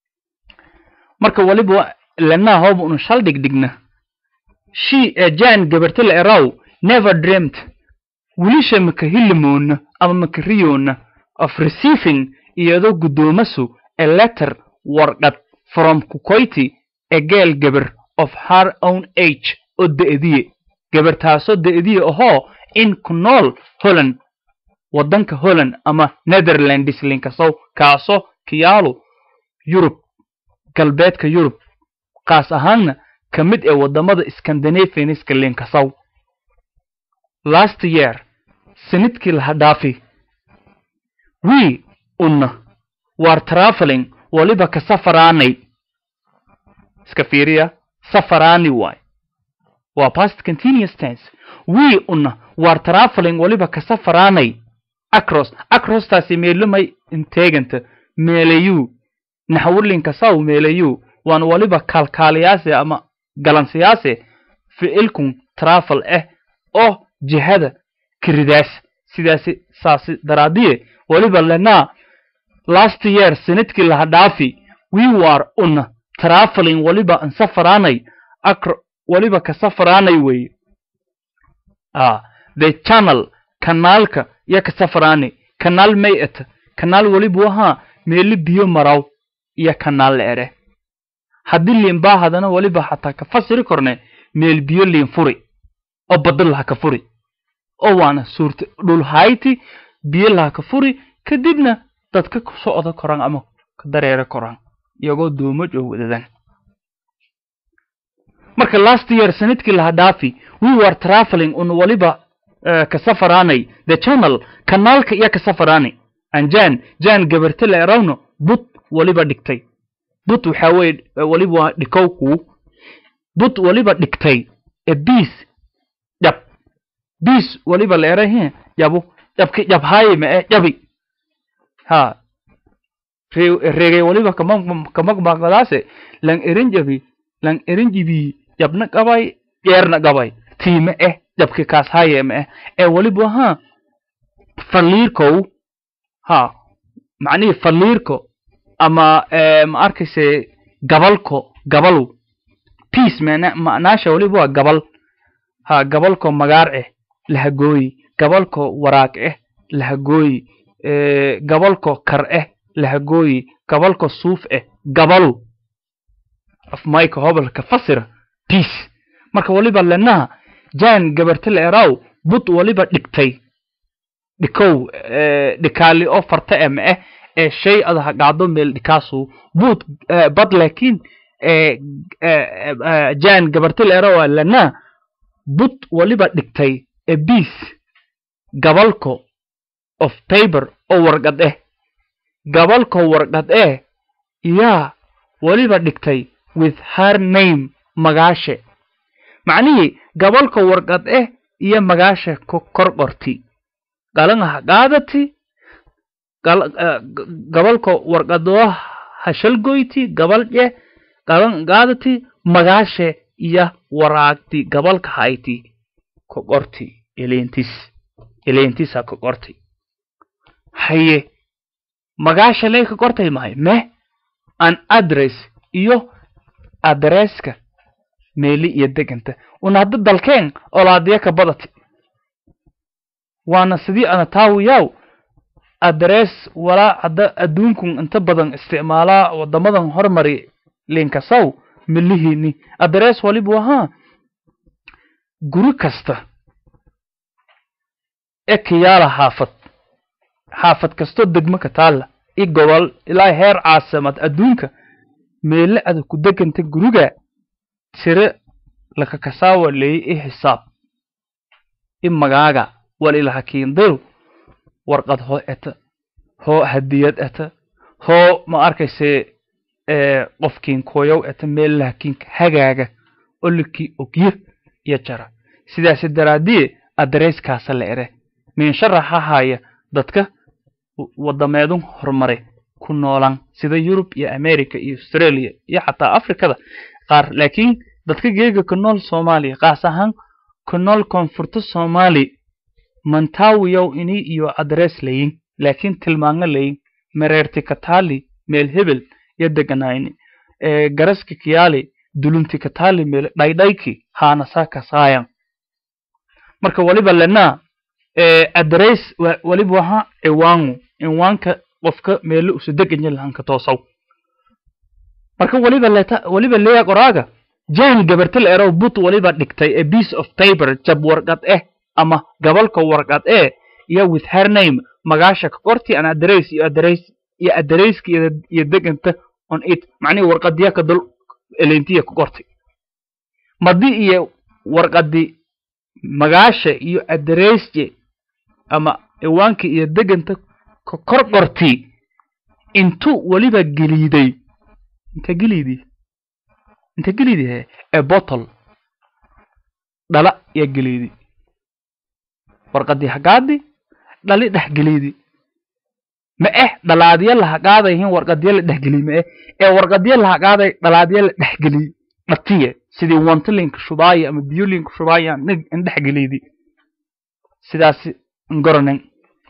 marka waliba lanaa hooba unu shal dhigdhigna she jan gabarta la eraw never dreamt wilisha maka hilimoona ama maka riyoona of receiving iyadoo guddoomasu a letter warqad from kukoyti a girl gabar of her own age oo da'diye gabartaasoo da'diye ahoo in ku nool holland waddanka holland ama netherlands linkasow kaasoo kiyaalo yurub galbeedka yurub kaas ahaanna ka mid ee waddamada scandinavianiska linkasow last year sanidkii laha dhaafi wii unna waar traveling waliba ka safaraanay iska fiiriya safaraani waay waa past continuous tense wii unna waar traveling waliba ka safaraanay acros acrostaasi meelumay inteeganta meelayu naxwulinkasaw meelayu waan waliba kaalkaaliyaase ama galansiyaase ficilkun travel ah oo jihada kiridaas sidaasi saasi daraadiye waliba lenaa last year sanadkii laha dhaafi we war una traveling waliba an safaraanay acro waliba ka safaraanay weeye ah the channel kanaalka iyo ka safaraanay kanaal may ata kanaal waliba wahaa meeli biyo maraw iyo kanaal la ere haddii liinbaa hadana waliba xataa ka fasiri korne meel biyo liin furi oo badda laha ka furi oo waana suurta dhul hayti biyo laha ka furi kadibna dadka ku socda koraan ama ka dareera koraan iyagoo duumaj oo wadadan marka last year sanadkii laha dhaafi we were traveling un waliba uh, ka safaraanay the channel kanaalka iyo ka safaraanay an jan jan gabarte la erawno but waliba dhigtay but waxaa weye waliba waa dhikowku but waliba dhigtay e bis dhab bis waliba la erahe yabu dhabki dhabhaaye ma e dhabi ha reegay waliba kamagmaqadaase lang erin jabi lang erin jibi jabna qabay jeerna qabay tiime eh jabki kaas haye ma eh ee waliba ha faliirkow ha macnihii faliirko ama ma arkayse gabalko gabalu peace mana ma'naasha waliba waa gabal ha gabalko magaar eh lahagooyi gabalko waraag eh lahagooyi gabalko kar eh lahagooyi gabalko suuf eh gabalu afmayka hobalka fasira peace marka waliba lenaha jan gabarte la eraw bud waliba dhigtay dhikow dhikaali oo farta eh ma eh ee shay adaha dhacdo meel dhikaasu bud bad laakiin jan gabarte la eraw lena bud waliba dhigtay a beas gabalko of paper oo warqad eh gabalko warqad eh yaa waliba dhigtay with her name magaashe macnihii gabalka warqad eh iyo magaasha kor qorti galanha qaadati gabalka warqadoo hashalgoyti gabalje galan qaadati magaashe iyo waraagti gabalka hayti ka qorti elentis elentisa ka qorti haye magaasha lay ka qortay mahay meh an address iyo adresska meeli iyo deganta una hadda dalkeen olaadiya ka badati waana sidii ana taawiyaw adress walaa hadda adduunkun inta badan isticmaalaa wadamadan hormari linkasaw milihiini adress waliba wahaa guri kasta ee kiyaala xaafad xaafad kastoo degmo ka taalla i gobol ilaa heer caasimad adduunka meele ada ku deganta guriga tire lakakasaawa leey i xisaab i magaaga wal ilahakiindaru warqad hoo eta hoo hadiyad eta hoo ma arkayse qofkiin koyow eta meel lahakiinka hagaaga olikii ogye iyo jara sidaasi daraadiye adresskaasa la ere miinsharaxa haya dadka wadameedun horumare ku noolaan sida yurub iyo america iyo australia iyo xataa africada qaar laakiin dadka geega ku nool soomaaliya qaas ahaan ku nool koonfurta soomaali mantaawiyow ini iyo adress layin laakiin tilmaango layin mereerti kataali meel hebel iyo deganayni garaski kiyaali dulunti kataali meel dhaydhayki haanasaa kasaayan marka waliba lenaa adress waliba waha ciwaangu ciwaanka qofka meelo usa deganya lahanka toosaw marka waliba leta waliba leeya qoraaga jan gabartil erow but waliba dhigtay a piece of paper jab warqad eh ama gabalka warqad eh iyo with her name magaasha ka qorti an address iyo address iyo addresski iyo deganta on it macnihi warqadiya ka dul elentiya ka qorti madi iyo warqadi magaasha iyo addressje ama ciwaanka iyo deganta ka kor qorti intuu waliba geliiday inta geliidi inta geliidi he e bottle dhala iyo geliidi warqadii hagaadi dhali dhex geliidi ma eh dhalaadya lahaqaadayhin warqadya la dhexgeliy ma eh ee warqadya lahaqaaday dhalaadya la dhexgeliy dhatiye sidii wantilinka shubaaya ama biyulinka shubaaya in dhexgeliidi sidaasi ngoronen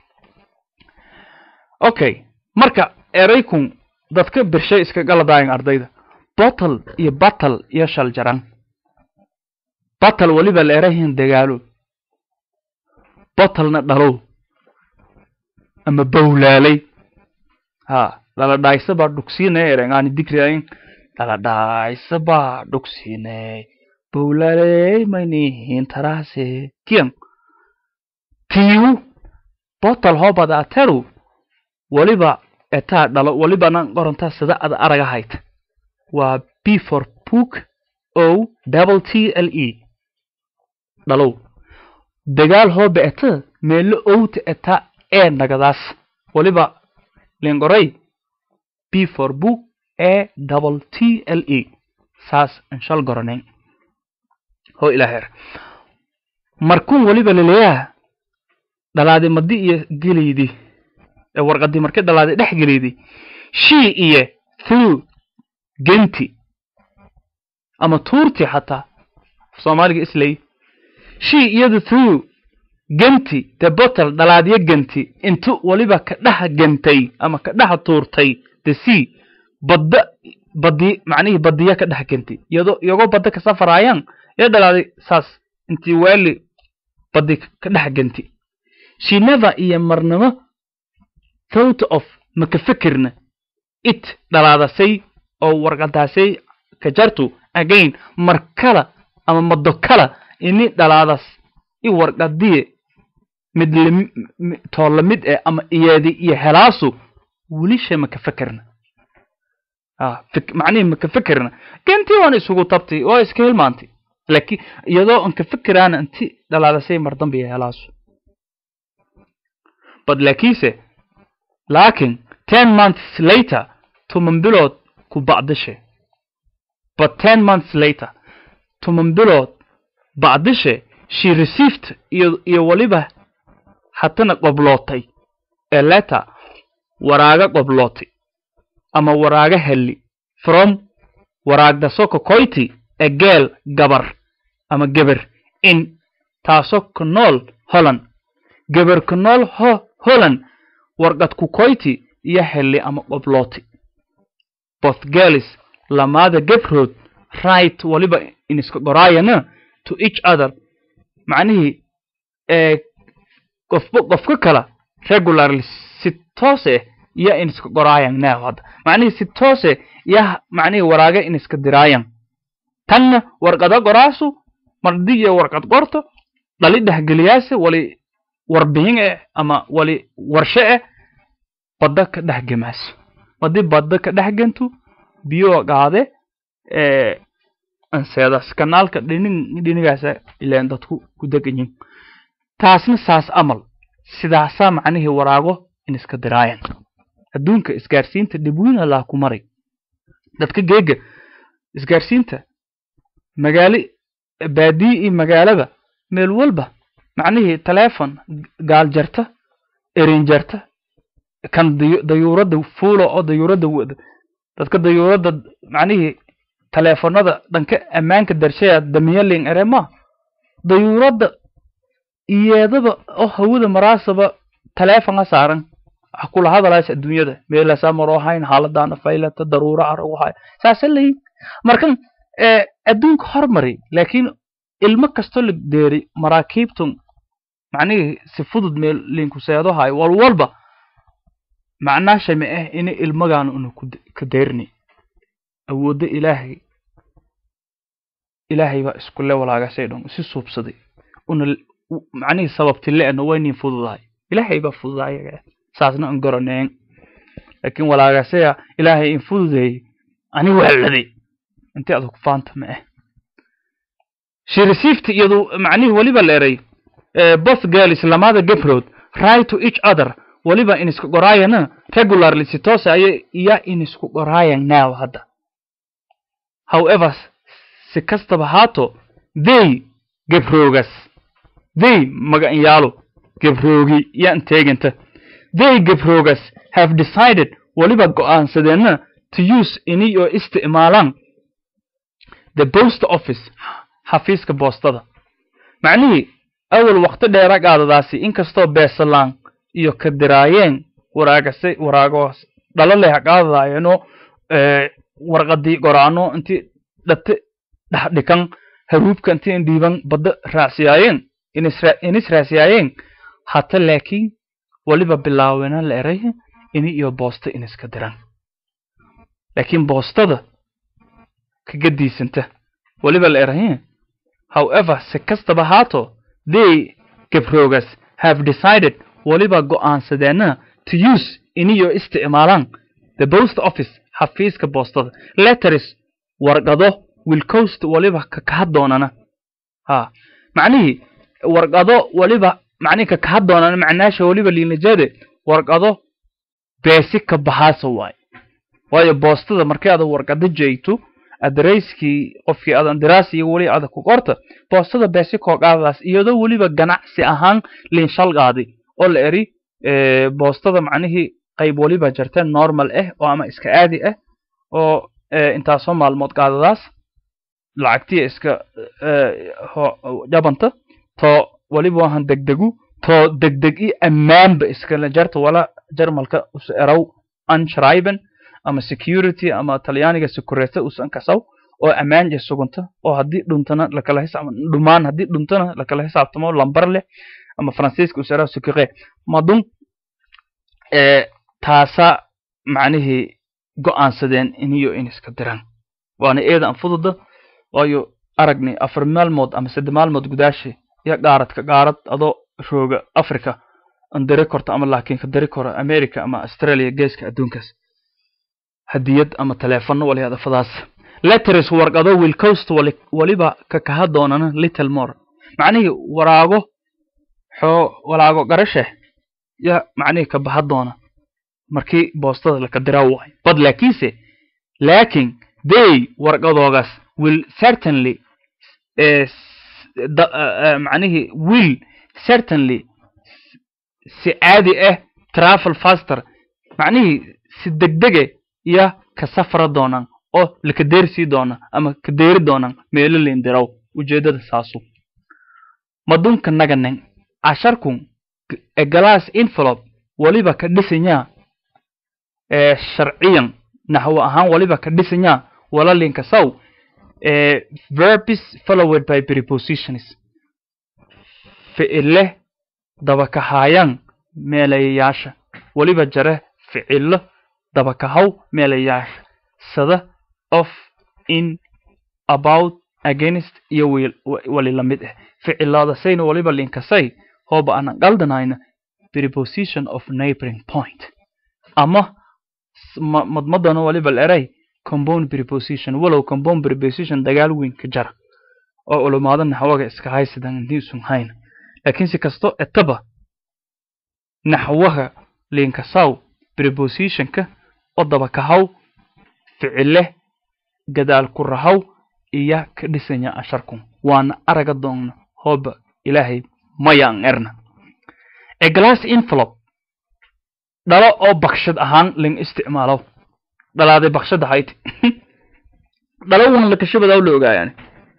okay marka eraykun dadka birshay iska galadaayan ardayda bottle iyo battle iyo shaljaran battle weliba la erahin dagaalo bottlena dhalow ama bowlaalay ha lala dhaaysa baa dhugsiinay erengaani digriain lala dhaaysa baa dhugsiinay bowlaalay maynihin taraase kiyan tiiwu bottle hoobada ateru waliba etaa dhalo walibana qorantaa sida ada araga hayta waa b for book o double t l e dhalow dagaal hooba eta meelo owta eta ee nagadaas waliba lingoray b for book e double t l e saas inshal goranen ho ilaaher markuun waliba laleeyaha dhalaadi madi iyo geleydi ee warqadii markay dhalaadi dhex geleydi shii iyo through genti ama tuurti xataa soomaaliga islay shii iyadu through genti the bottle dhalaadyo genti intu waliba ka dhex gentay ama ka dhex tuurtay the sea badda badi macnihii badiya ka dhex genti iyadoo iyagoo badda ka safaraayaan ee dhalaaday saas intii waali badi ka dhex genti she never iyo marnimo thought of maka fikirna it dhalaadasay oo warqadaasay ka jartu again mar kala ama mado kala ini dhalaadas i warqadiye mid lam- mi- too lamid eh ama iyadi iyo helaasu welisha maka fikirna ah fik- macnihi maka fikirna gentii waan isugu tabtay oo iska hilmaantay laakiin iyadoo aan ka fikiraana inti dhalaadasay mar dambe iyo helaasu bad laakiinse laakiin ten months later toban bilood ku bacdishe but ten months later toban bilood bacdishe she received iyo iyo waliba hatana qoblootay ee letter waraaga qoblootay ama waraaga heli from waraagda soko koyti a girl gabar ama geber in taasoo ku nool holland geber ku nool ho holland warqad ku koyti iyo heli ama qoblooti both girls lamaada gebrood right waliba in iska qoraayana to each other macnihii ee qofba qofka kala regularly si toose iyo in iska qoraayan now hadda macnihii si toose iyo macnihii waraaga in iska diraayan tanna warqada qoraasu mardi iyo warqad qorto dhali dhexgeliyaase wali warbixin eh ama wali warshe eh badda ka dhex gemaaso haddii badda ka dhex gentu biyo qaade ee anseedas kanaalka dhinin dhinigaasa ileen dadku ku deganyin taasna saas amal sidaasaa macnihii waraago in iska diraayan adduunka isgaarsiinta dhibwiin allaa ku maray dadka geega isgaarsiinta magaali baadiyi iyo magaalaba meel walba macnihii taleefon gaal jarta erin jarta kan dayu- dayuuradda fuula oo dayuuradda wada dadka dayuuradda macnihii taleefonada dhanka ammaanka darshaya damiyalin erema dayuuradda iyeedaba oo hawada maraasaba taleefonga saaran waxa kula hadalays adduunyada meelasaa maroo hayn xaaladaana faylata daruura aragu hay saasa layin markan ee adduunka hormari laakiin ilmo kastoo la deeri maraakiibtun macnihii si fudud meel linku seedo hayo wal walba macnaasha ma ah ini ilmagaan unu ku de- ka deerni awoodda ilaahay ilaahay baa iskule walaagasay dhan si suubsaday una l- u- macnihii sababti le-na waynin fududahay ilaahay baa fududaaya saasna an garaneen laakiin walaagasaya ilaahay in fududeeyey ani waaladay intii adag faanta ma ah she received iyadu macnihii weliba la eray eh, both girls lamada gabrood right to each other weliba in isku qoraayana regularly si toose ayay iya in isku qoraayan now hadda however si kastaba haato they gabroogas they maganyaalo gabroogi yaan teeganta they gabroogas have decided weliba go'aansadeenna to use ini oo isticmaalaan the post office xafiiska boostada macnihii awal waqti dheera qaadadaasi inkastoo beesalaan iyo ka diraayeen waraagase waraagoos dhalo leh qaadadaayeenoo warqadii goraano intii dhate dhexdhikan haruubka intii in dhiiban badda raacsiyaayeen inisra- inis raacsiyaayeen hata laakiin weliba bilaawena la eray ini iyo boosta iniska diran laakiin boostada kaga diisanta weliba la eray however si kastaba haato they gabroogas have decided weliba go'aansadeenna to use iniyo isticmaalaan the post office xafiiska boostada letters warqado will coast waliba ka kaha doonana ha macnihii warqado waliba macnihi ka kaha doonana macnaasha waliba liinajade warqado beesi ka baxaasa waay waayo boostada markii aad warqado jeegto adareyskii qofkii aadan diraasi iyo weli adag ku qorta boostada beesi kooqaadaas iyadoo weliba ganacsi ahaan liinshalqaadi oo la eri boostada macnihii qayb waliba jirta normal ah oo ama iska caadi ah oo intaasoo maalmood qaadadaas lacagtiya iska jabanta to waliba wahan degdegu to degdeg i ammaanba iskala jarta wala jarmalka us erow unshriben ama security ama talyaaniga security usan kasaw oo ammaan je suganta oo haddii dhuntana lakala xisaab dhumaan haddii dhuntana lakala xisaabtamo lambar leh ama faransiiska usera secure madun taasa macnihii go'aansadeen iniyo in iska diraan waana eedan fududa waayo aragni afar maalmood ama sadde maalmood gudaashi iyo qaaradka qaarad adoo rooga africa an diri korto ama laakiin ka diri koro america ama australia geeska adduunkaas hadiyad ama teleefono waliyaada fadaas letters warqado will coast waliba ka kaha doonana little more macnihii waraago xoo walaago garashe ya macnihii ka baha doona markii boostada laka dira waay bad laakiinse laakin they warqadoogaas will certainly macnihii will certainly si caadi ah travel faster macnihii si degdege iyo ka safra doonaan oo laka deersii doona ama ka deeri doonaan meelo liindiraw ujeedada saasu madunka naganen casharkun e glass envelope waliba ka dhisanyaa ee sharciyan naxwo ahaan waliba ka dhisanyaa wala linkasaw ee verbs followed by prepositions ficile dabakahayan meelayayaasha waliba jare ficilo dabakahaw meelayaasha sada of in about against iyo wali la mid ah ficilaadasayna waliba linkasay hooba aanan qaldanayna preposition of neighboring point ama madmadana waliba leray compound preposition walow compound preposition dagaal weyn ka jara oo ulumaada naxwaga iska haysadan intiisun hayna laakiin si kasto etaba naxwaha linkasaw prepositionka oo dabakahaw ficile gadaal ku rahaw iyo ka dhisanya asharkun waana araga doonna hooba ilaahay mayaan erna e glass envelope dhalo oo bakshad ahaan ling isticmaalo dhalaaday bakshad ahayd dhalo wan lakashabadaw la ogaayaan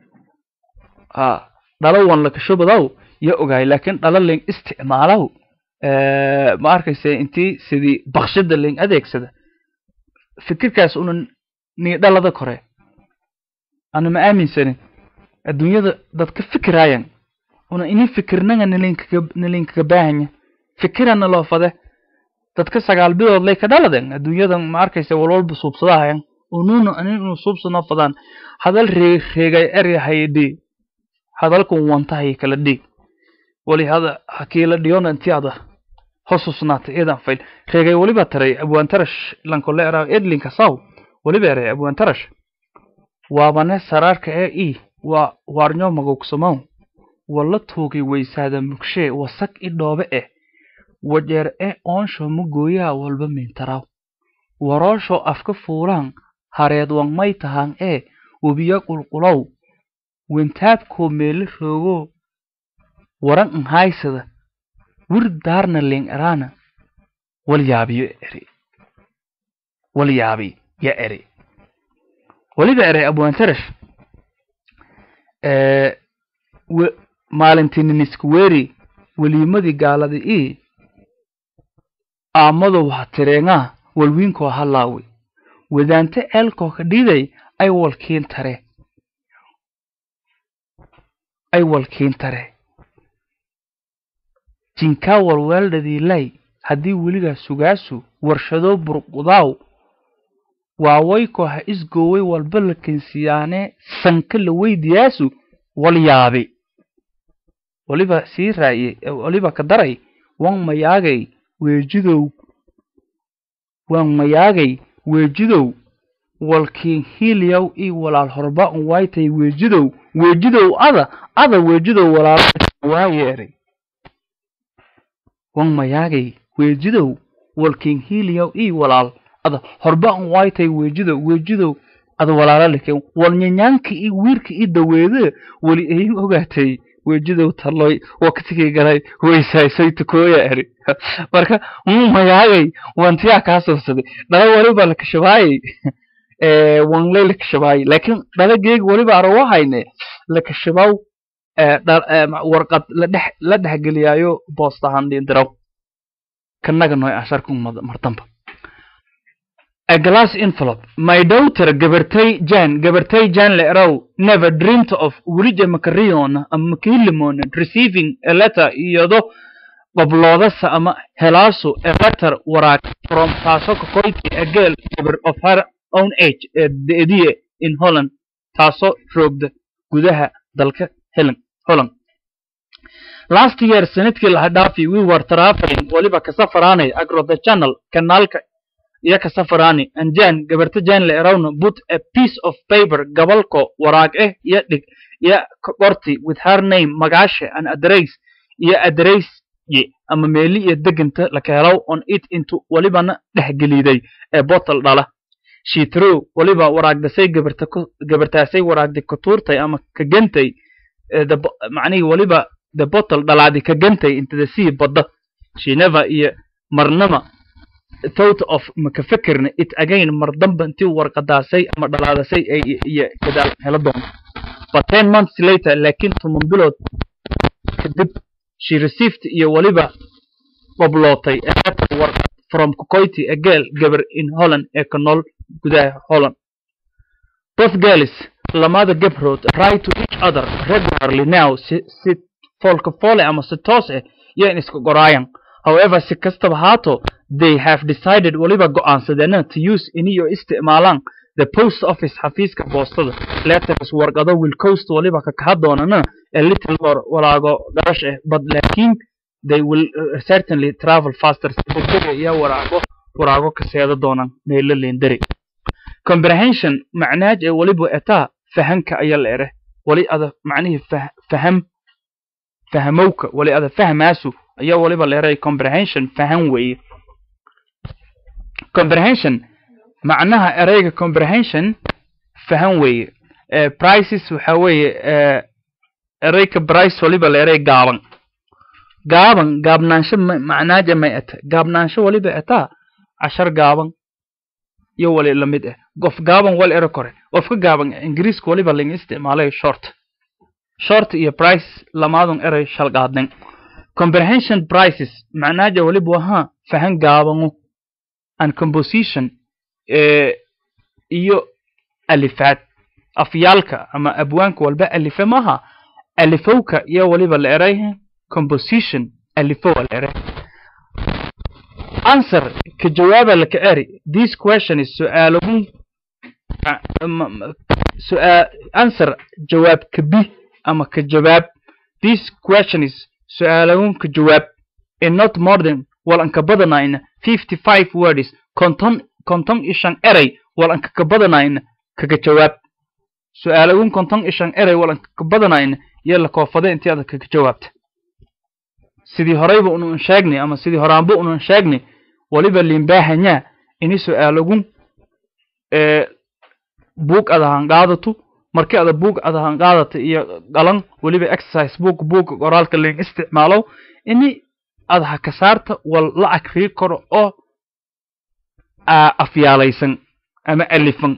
ha dhalo wan lakashabadaw ya ogaay laakiin dhalo ling isticmaalow ma arkayse intii sidii bakshada ling adeegsada fikirkaas una nii dhalada kore ana ma aaminsanin adduunyada dad ka fikiraayan una ini fikirnaga nalinkaga baahanya fikirana loo fade dadka sagaal bilood lay ka dhaladen adduunyadan ma arkaysa walwalba suubsadahayan ununa aninu suubsanoo fadaan hadal reeg reegay eryahaydi hadalkun wantahay kala dhig wali hada hakiila dhiyona inti ada hosusnaatay eedan fayl reegay waliba taray abwaantarash lankole era edlinka saw waliba eray abwaantarash waabane saraarka ee i waa waarnyo magogsamow walla tuugay weysaada mugshee wasag i dhoobe eh wajeer e oonsho mugooyaha walba mintaraw waroosho afka fuulaan hareed wangmay tahaan ee webiya qulqulow wentaabkoo meele roogo waran anhaysada wir daarna ling eraana walyaabiyo eri walyaabi ya eri waliba eray abwaantarash maalintiininisku weeri weliimadii gaaladi ii aamadow ha tireengaa walwiinkoo halaawi wadaante ceelkoo ka dhiiday ay walkiin tare ay walkiin tare jinkaa walweeldhadiilay haddii weligaa sugaasu warshadoo burqudaaw waawaykoo ha isgooway walba la kensiyaanee sanka la weydiyaasu walyaabi waliba sii raaye waliba ka daray wan mayaagay weejidow wan mayaagay weejidow walkiin hiiliyow ii walaal horba un waaytay weejidow weejidow ada ada weejidow walaal waa yeeray wan mayaagay weejidow walkiin hiiliyow ii walaal ada horba un waaytay weejidow weejidow ada walaalalike walnyanyaanka iyo wiirka ii daweede weli ayin ogaatay weejidow taloy waktigii galay weysaysay tukooya eri marka muu mayaagay wantiyaa kaa sursaday dhala waliba la kashabaayay wanley la kashabaayay laakiin dhala geeg waliba arawo hayne la kashabaw warqad ladhex la dhexgeliyaayo boostahan dhindiraw kanaga noy asharku martamba a glass envelope my daughter gabartay jan gabartay jan le erow never dreamed of welija makariyon ama makilimon receiving a letter iyado qabloodasa ama helaasu a letter waraaq from taasoo ka koyti a girl gabar of her own age ee deediye in holland taasoo roogda gudaha dalka helen holland last year sanadkii laha dhaafi we were traveling waliba ka safaraanay agro the channel kanaalka iyo ka safaraani anjan gabarta jan le erawna put a piece of paper gabalko waraag eh iyo dhig iyo qorti with her name magaasha and address iyo address ye ama meeli iyo deganta laka helaw on it intu walibana dhexgeliiday ee bottle dhala she threw waliba waraagdasay gabarta gabartaasay waraagdi ka tuurtay ama ka gantay macnihii waliba the bottle dhalaadi ka gantay into the sea badda she never iyo marnama thought of maka fikirna it again mar damba intii warqadaasay ama dhalaadasay ay iyo gadaal helo doonto but ten months later laakiin toban bilood kadib she received iyo waliba qoblootay a letter warqad from Kukoiti a girl gabar in Holland ee ka nool gudaha Holland both girls lamada gabrood write to each other regularly now si si folka fole ama si toos ah yaan isku qoraayan however si kastaba haato they have decided waliba go'aansadeen to use iniyo isticmaalaan the post office xafiiska boostada letters warqado will coast waliba ka kaha doonana a little more walaago garash ah but laakiin they will uh, certainly travel faster si degdega iyo waraago waraago ka seeda doonaan meelo leendari comprehension macnaaj ee waliba etaa fahanka ayaa la ere wali ada macnihii faham fahamowka wali ada fahmaasu ayaa waliba la eray comprehension fahan weeye comprehension macnaha ereyga comprehension fahan weeye prices waxa weeye ereyga price waliba la eray gaaban gaaban gaabnaansho macnaaja may ata gaabnaansho waliba ataa cashar gaaban iyo wali lamid ah qof gaaban wal ero kore qofka gaaban ingiriiska waliba laga isticmaalay short short iyo price lamaadun erey shalqaadnin comprehension prices macnaaja waliba wahaa fahan gaabanu and composition iyo alifaad afyaalka ama abwaanka walba alife maaha alifowka iyo waliba la eray composition alifo la eray answer ka jawaaba laka eri this question is su'aaluhun answer jawaab ka bi ama ka jawaab this question is su'aaluhun ka jawaab in not more than wal anka badanayna fifty five words konton konton ishan erey wal anka ka badanayna kaga jawaab su'aaluhun konton ishan erey wal anka ka badanayna iyo la koofada intii aad kaga jawaabta sidii horeyba unan sheegnay ama sidii horaanba unan sheegnay waliba limbaahanyaa ini su'aalagun buug ada hanqaadatu markii ada buug ada hanqaadata iyo qalan waliba exercise book buugga qoraalka ling isticmaalo ini ada ha ka saarta wal la akrii karo oo afyaalaysan ama alifan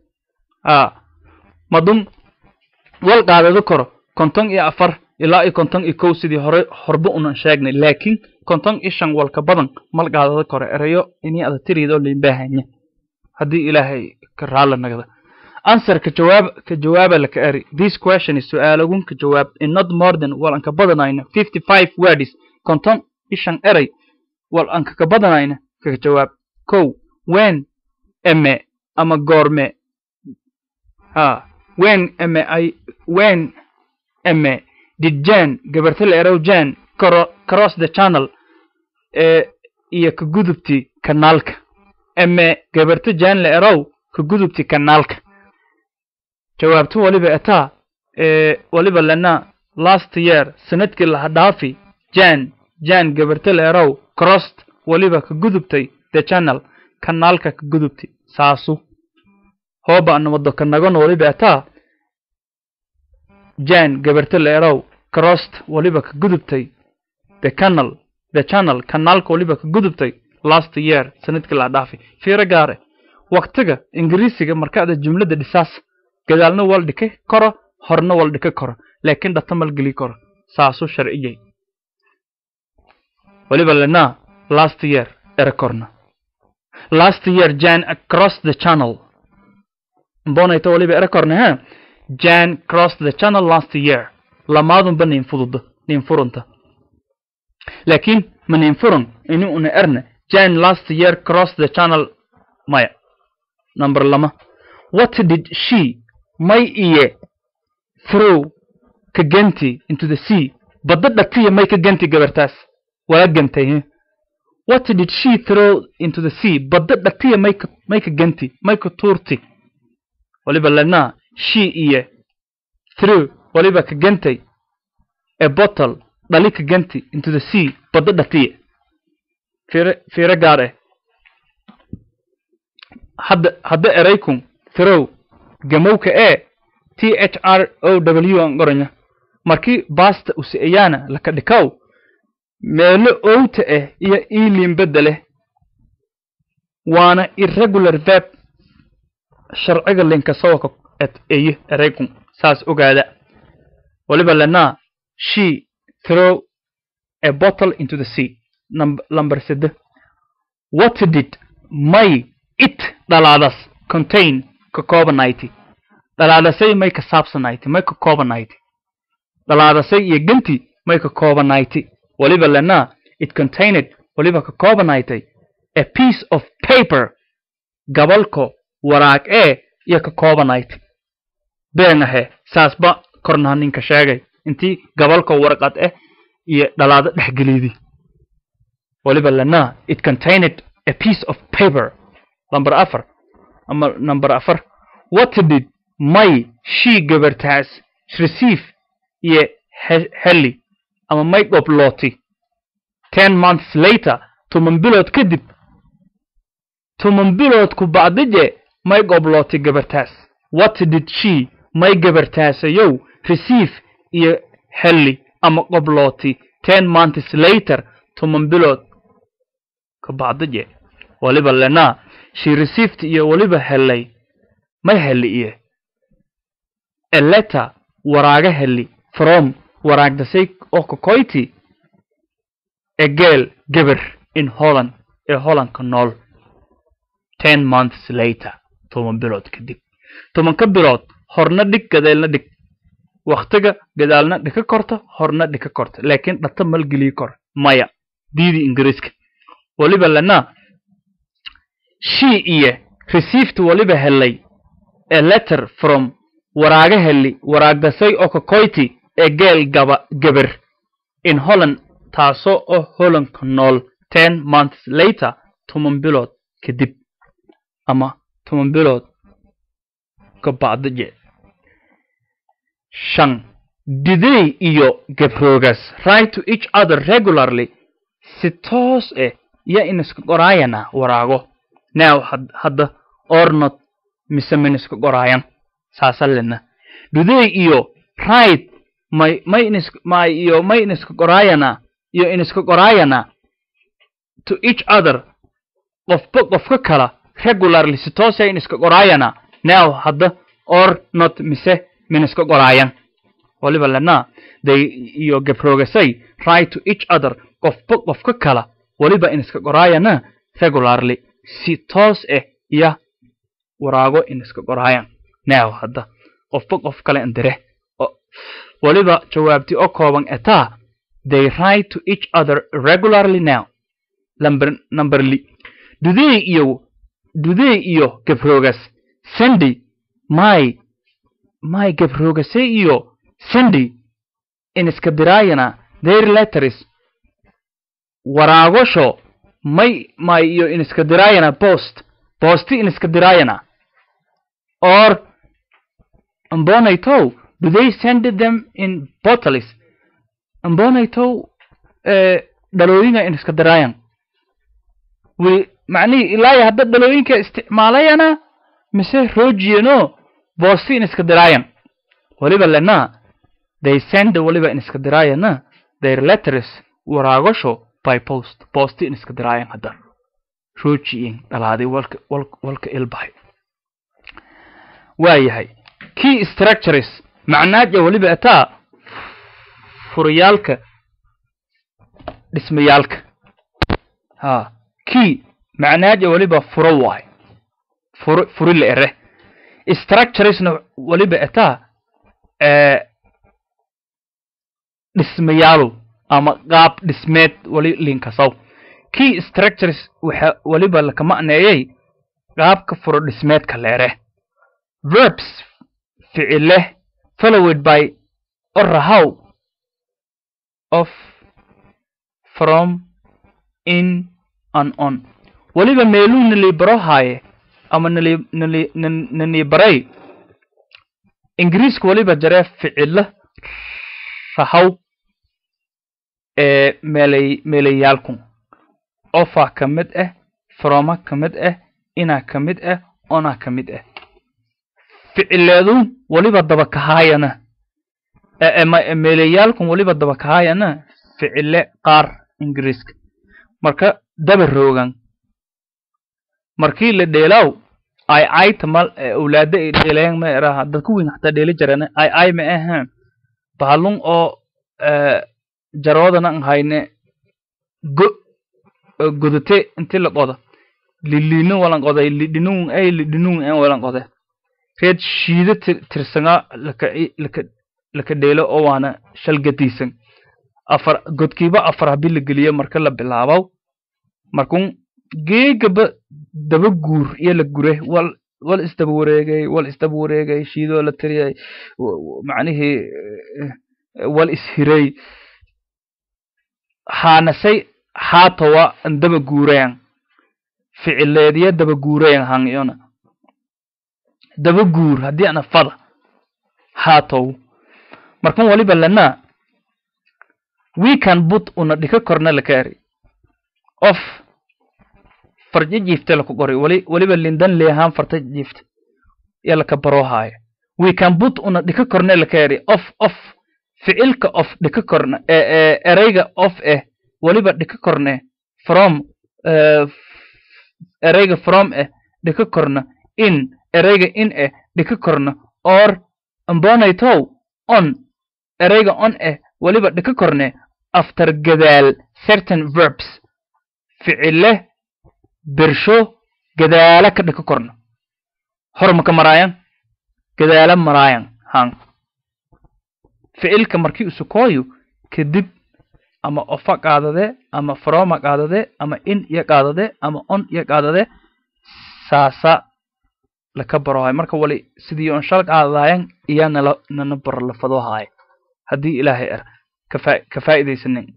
madum wal qaadado karo konton iyo afar ilaa iyo konton iyo kow sidii hore horba unan sheegnay laakiin konton iyo shan walka badan mal qaadado karo erayo inii ada tiriidoo liinbaahanya haddii ilaahay ka raala nagda answer ka jawaab ka jawaaba laka eri this question is su'aalagun ka jawaab in not more than wal anka badanayna fifty five words konton iyo shan erey wal anka ka badanayna kaga jawaab kow when eme ama goorme ha when eme ay when eme did jan gabarta la erow jan cross the channel ee iyo ka gudubti kanaalka eme gabarta jan la erow ka gudubti kanaalka jawaabtu waliba etaa ee waliba lena last year sanadkii laha dhaafi jan jan gabarta leerow crossed waliba ka gudubtay the channel kanaalka ka gudubti saasu hooba anamado kanagon waliba etaa jan gabarta leerow crossed waliba ka gudubtay the canal the channel kanaalka waliba ka gudubtay last year sanadkii laha dhaafi fiiro gaare waktiga ingiriisiga markaada jumladda dhisaas gadaalna wal dhika karo horna wal dhika karo laakiin dhata malgeli karo saasuu sharciyay waliba lena last year ere korna last year jan across the channel mbonayta waliba ere korna ha jan crossed the channel last year lamaadunba nin fududa nin furunta laakiin ma nin furun ini una erna jan last year crossed the channel maya number lama what did she may iye throw ka ganti into the sea badda dhatiya may ka ganti gabartaas waa gantay he what did she throw into the sea badda dhatiya may ka may ka ganti may ka tuurti waliba lana she iye through waliba ka gantay a bottle dhali ka ganti into the sea badda dhatiya fiire fiire gaar eh hadda hadda eraykun throw gamowka ee t h r o w an qoranya markii baasta usi'ayaana laka dhikaw meelo owta ah iyo iiliin beddeleh waana irregular verb sharciga linkasawaka et eye eraykun saas ogaada waliba lanaa she throw a bottle into the sea number sede what did may it dhalaadas contain ka koobanayty dhalaadasay may ka saabsanayty may ka koobanayty dhalaadasay iyo ganti may ka koobanayty waliba lanaa it contained waliba ka koobanaytay a piece of paper gabalko waraag ee iyo ka koobanayty been ahe saasba kornaha ninka sheegay intii gabalko warqad eh iyo dhalaado dhexgelidi waliba lanaa it contained a piece of paper number afar ama number afar what did may she gabartaas receive iyo heli ama may dhoblooti ten months later toban bilood kadib toban bilood ku bacdije may goblooti gabartaas what did she may gabartaasayow receive iyo heli ama qoblooti ten months later toban bilood ka bacdije waliba lenaa she received iyo waliba helay may heli iyo a letter waraaga heli from waraagdasay oo kakoyti a girl gabar in holland ee hollandka nool ten months later toban bilood kadib tobanka bilood horna dhig gadeelna dhig waktiga gadaalna dhika korta horna dhika korta laakiin dhata malgelii kor maya diidi ingiriiska waliba lanaa she iyo received waliba helay a letter from waraaga heli waraagdasay oo kakoyti ee geel gaba gabar in holland taasoo oo hollandka nool ten months later toban bilood kadib ama toban bilood ka bacdaje shan diday iyo gabroogas write to each other regularly si toos ah iyo iniska qoraayana waraago now hadda ornot mise miniska qoraayan saasa lena diday iyo right may may inis may iyo may iniska qoraayana iyo iniska qoraayana to each other qofba qofka kala regularly si toos ah iniska qoraayana now hadda or not mise miniska qoraayan waliba lena day iyo gabroogasay right to each other qofba qofka kala waliba iniska qoraayana regularly si toos ah iyo waraago iniska qoraayan now hadda qofba qof kale indire waliba jawaabti oo kooban etaa they write to each other regularly now number number li dudey iyo dudey iyo gabroogas sunday my my gabroogasay iyo sunday iniska diraayana their letters waraagosho may may iyo iniska diraayana post boosti iniska diraayana or ambonaytow do they send them in bottles ambonaytow eh, dhalooyinga in iska diraayan wi macnihii ilaa iyo hadda dhalooyinka isticmaalayana mise roojiyano boosti in iska diraayan waliba lena they send waliba in iska diraayana their letters waraagasho by post boosti in iska diraayan hadda roojiyin dhalaaday walka walka walka ilbahay waayahay key structures macnaaja waliba ataa furiyaalka dhismayaalka ha key macnaaja waliba furo waay furo furi la ere structuresna waliba ataa ee dhismayaalu ama qaab dhismeed wali linkasaw key structures waxa waliba laka macneeyay qaabka furo dhismeedka leere verbs ficile followed by or how of from in and on waliba meeluu nali baro haaye ama nali nali nan- nani baray ingiriiska waliba jaree ficilo rahaw ee meelay meelayaalku ofa ka mid ah froma ka mid ah inaa ka mid ah ona ka mid ah ficileedu waliba daba kahaayana ee- ee ma- meelayaalku waliba daba kahaayana ficile qaar ingiriiska marka daba roogan markii la dheelaaw ay ay tamal ee awlaada ay dheelayaan ma eraha dadku weyn xataa dheeli jireen ay ay ma ahaan bahalun oo ee, jaroodana aan hayne go oo godate intii la qodo liliino walan qoday lidhinuun ay lidhinuun aan walan qode reed shiida tir- tirsanga laka laka laka dheelo oo waana shalgadiisan afar godkiiba afar habii la geliyo marka la bilaabow markun geegaba daba guur iyo la gure wal wal isdaba wareegay wal isdaba wareegay shiidoo la tiriyay w- w- macnihii eh, eh, wal ishiray haanasay haatowa an daba guurayan ficileediya daba guurayan hangiyona daba guur haddii ana fada haatow markan waliba lana we can put una dhika korna lakaari of farja jiifte laku qori wali waliba lindan leehaan farta jiifte ya laka baroohaayo we can put una dhika korna lakaari of of ficilka of dhika korna ee ee ereyga of eh waliba dhika korne from eh, ereyga from eh dhika korna in ereyga in eh dhika korna or ambonaytow on ereyga on eh waliba dhika korne after gadaal certain verbs ficile bersho gadaala ka dhika korna hormaka maraayan gadaala maraayan han ficilka markii usukooyo kadib ama ofa qaadade ama froma qaadade ama in iyo qaadade ama on iyo qaadade saasa laka barohay marka wali sidii on shal qaadadayan iya nala nana baro lafadohaay haddii ilaahay er kafa ka faa'iidaysanin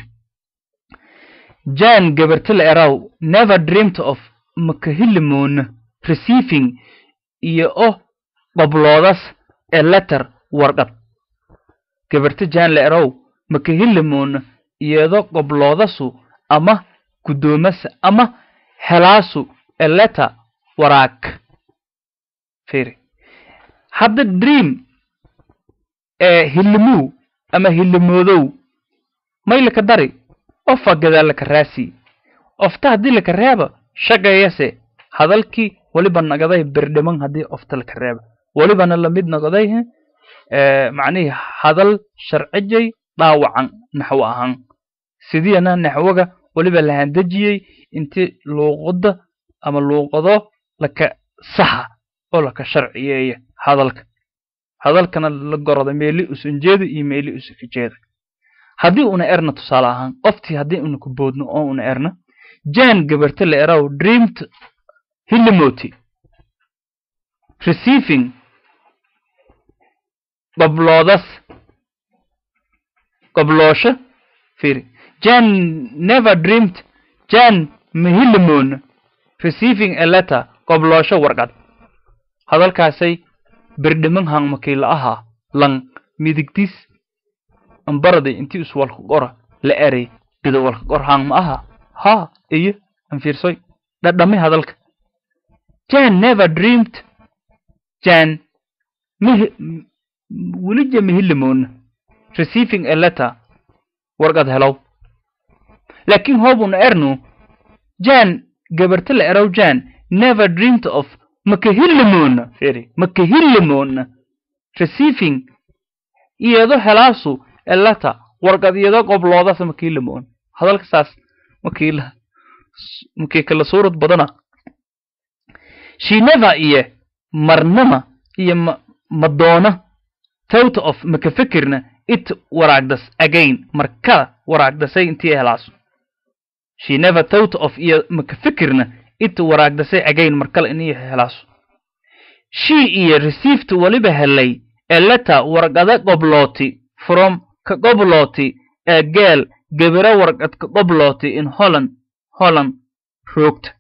jan gabarti la eraw never dreamed of makahilimoona receiving iyo o qobloodas ee letter warqad gabarti jan la eraw makahilimoona iyado qobloodasu ama guddoomasa ama helaasu ee letter waraag fiiri hadda dream ee hilimuu ama hilimoodow may laka dari ofa gadaal laka raasi ofta haddii laka reeba shaqeeyase hadalkii weliba nagaday birdhiman haddii ofta laka reeba welibana lamid nagaday he ee macnihii hadal sharcijay dhaawacan naxwo ahaan sidiyana naxwoga weliba lahandejiyey intii luuqada ama luuqado laka saxa oo laka sharciyeeya hadalka hadalkana la goroda meeli usan jeeda iyo meeli usan ka jeeda haddii una erna tusaale ahaan oftii haddii una ku boodno oo una erna jan gabarta la eraw dreamed hilimoti receiving qobloodas qobloosho fiiri jan never dreamed jan mahilimoona receiving a letter qobloosho warqad hadalkaasay birdhiman hang makiila ahaa lang midigtis ambaraday intii is walka qora la eray gida walka qor hang ma aha ha iyo an fiirsoy dhadhamay hadalka jan never dreamed jan mih welija mihilimoona receiving a letter warqad helow laakiin hoobuna ernu jan gabarta la erow jan never dreamed of makahilimoona firi makahilimoona receiving iyado helaasu a letter warqad iyado qobloodas makahilimoona hadalka saas makiila makii kala suurad badana she never iyo marnama iyo ma madoona thought of maka fikirna it waraagdas again markada waraagdasay intii helaaso she never thought of iyo maka fikirna it waraagdasay again markale inii helaaso she iyo received waliba helay a letter warqada qoblooti from ka qoblooti a girl gabira warqad ka qoblooti in holland holland roogta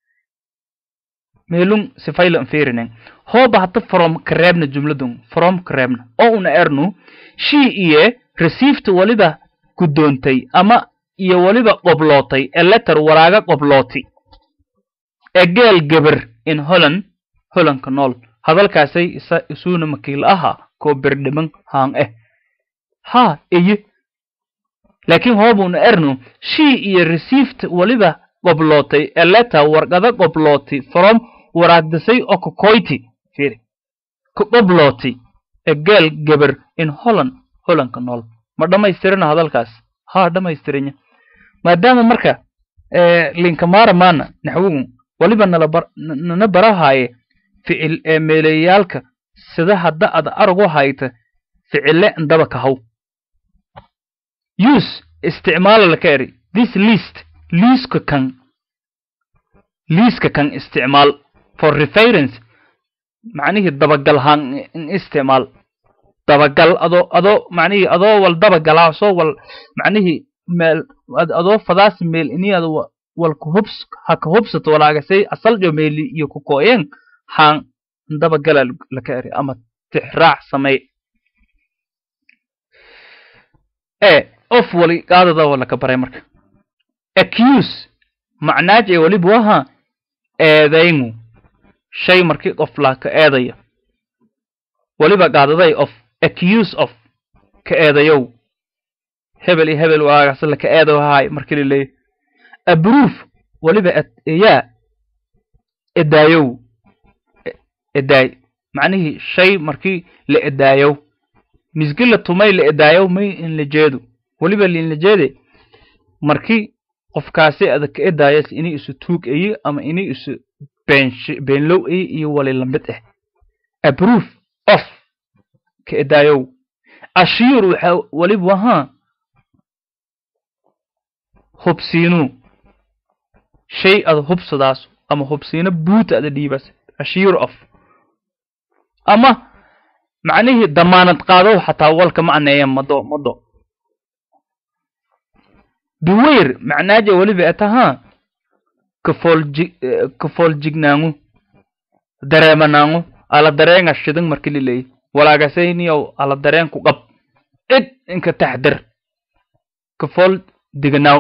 meelun sifaylan fiirinen hooba hata from kareebna jumladun from kareebna oo una ernu she iyo received waliba guddoontay ama iyo waliba qoblootay a letter waraaga qoblooti a girl gabar in holland hollandka nool hadalkaasay isa isuuna makiil aha koo berdhiman haan eh ha iyo laakiin hoobuna ernu she iyo received waliba qoblootay a letter warqada qoblooti from waraagdasay oo kokoyti fiiri ka qoblooti a girl gabar in holland hollandka nool ma dhammaystirina hadalkaas ha dhammaystiranya maadaama marka linkamaara maana naxwigu waliba nala bar nana barahaaye ficil ee meelayaalka sida hadda ad aragu hayta ficile ndaba kahaw use isticmaala laka eri this list liiska kan liiska kan isticmaal for reference macnihii dabagal haan in isticmaal dabagal adoo adoo macnihii adoo wal dabagalaa soo wal macnihii meel adoo fadaas meel ini ad wal kuhubs ha ka hubsato walaagasay asal jo meeli iyo ku kooyeen haan dabagala laka eri ama tixraac samey e of wali qaadada wa laka baray marka accuse macnaaj ee waliba waha eedaynu shay markii qof laa ka eedaya waliba qaadaday of accuse of ka eedayow hebel iyo hebel waagaas la ka eedo haay markii laleeyahy abroof waliba eyaa edaayow edaay macnihii shay markii la edaayow misgi la tumay la edaayow may in la jeedo waliba liinla jeede markii qofkaasi adag ka edaayas inay isu tuug ayi ama inay isu beenlow ayi iyo wali lamid ah abroof of ka edaayow ashiir waxa waliba wahaa hubsiinuu shay ada hubsadaas ama hubsiino buuta ada dhiibas ashiir of ama macnihii damaanad qaadow xataa walka macneeya mado mado beweyr macnaaja weliba etahaa kafoolji kafooljignaaŋu dareemanaaŋu ala dareenga shidan marki lileey walaagasayniyow ala dareen ku qab id inka taxdir kafool diganaaw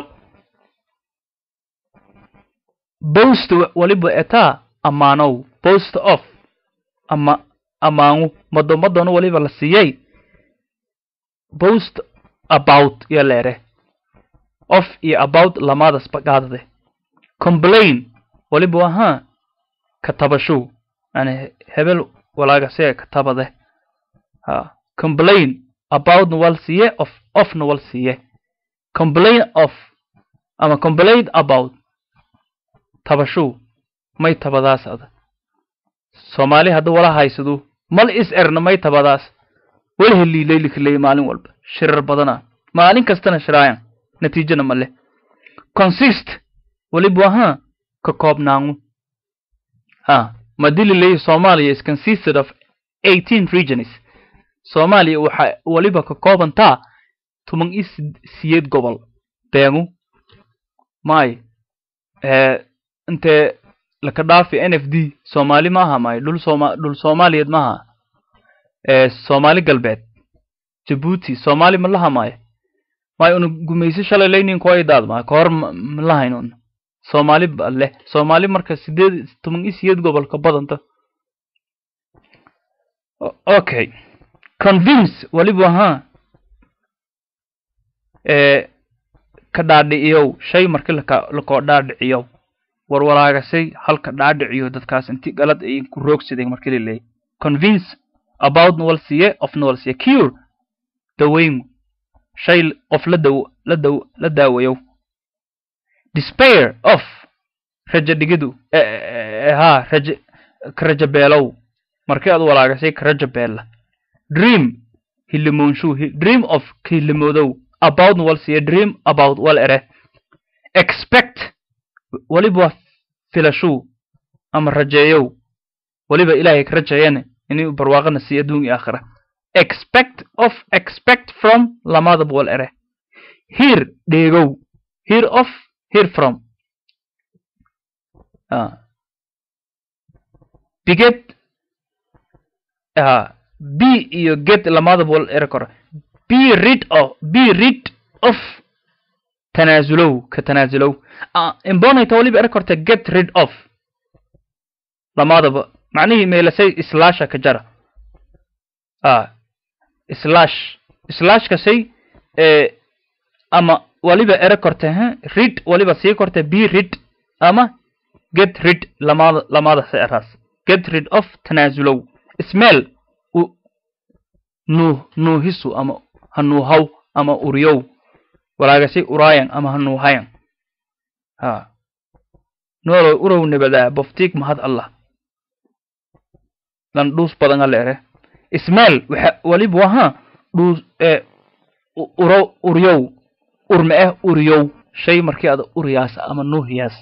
bost waliba etaa amaanow bost of ama amaangu mado madona waliba la siiyey bost about iyo leere of iyo about lamadas bagaadade complain waliba wahaa katabashow yani hebel walaagasee katabade ha complain aboutna wal siiye of ofna wal siiye complain of ama complain about tabashow may tabadaas ada soomaali hadda wala haysado mal is erna may tabadaas wala heliilaylikaley maalin walba shirar badana maalin kastana shiraayan natiijana ma leh consist waliba wahaa ka koobnaangu ha madii laleeyahy soomaaliya is consisted of eighteen regions soomaaliya waxa waliba ka koobantaa toban iyo siyeed gobol beengu may intee laka dhaafi n f d soomaali maaha maayo dhul sooma dhul soomaaliyeed maaha ee soomaali galbeed jabuuti soomaali ma laha maayo maayo una gumaysi shalay laynin kuwa idaad maayo kahor ma lahayn un soomaali ba leh soomaali marka sideed toban iyo sideed gobol ka badanta okay convince waliba ha ee ka dhaadhiciyow shay marki laka lakoo dhaadhiciyow warwaraagasay halka dhaadhiciyo dadkaas inti galad ay ku roogsadeen marki la leeyay convince about nowalsiye of nowalsiye cure daweyn shay qof la daw la daw la daawayow despair of raja dhigidu ha raja ka raja beelow markii aad walaagasay ka raja beella dream hilimoonshu dream of ka hilimoodow about wal siya dream about wal ere expect waliba filashu ama rajeeyow waliba ilaahay ka rajeeyane inuu barwaaqana siiyo adduun iyo aakhira expect of expect from lamadaba wal ere hear dheegow hear of hear from uh, biget uh, b iyo get lamadaba wal ere kora be rid of be rid of tanaasulow ka tanaasulow uh, imbonayta waliba ere korta get rid of lamadaba macnihii meelasay slasha ka jara uh, slash slashkasay ee ama waliba ere korta ha rid waliba sii korta be rid ama get rid lamada lamada sa eraas get rid of tanaasulow smell u nuuh nuuhisu ama hanuuhaw ama uriyow walaagasay uraayan ama hanuuhayan ha noolow urow nabadaa boftiig mahad allah lan dhuus badan ale ere smell waxa waliba waha dhuus ee uro uriyow urma eh uriyow shay markii ada uriyaas ama nuuhiyaas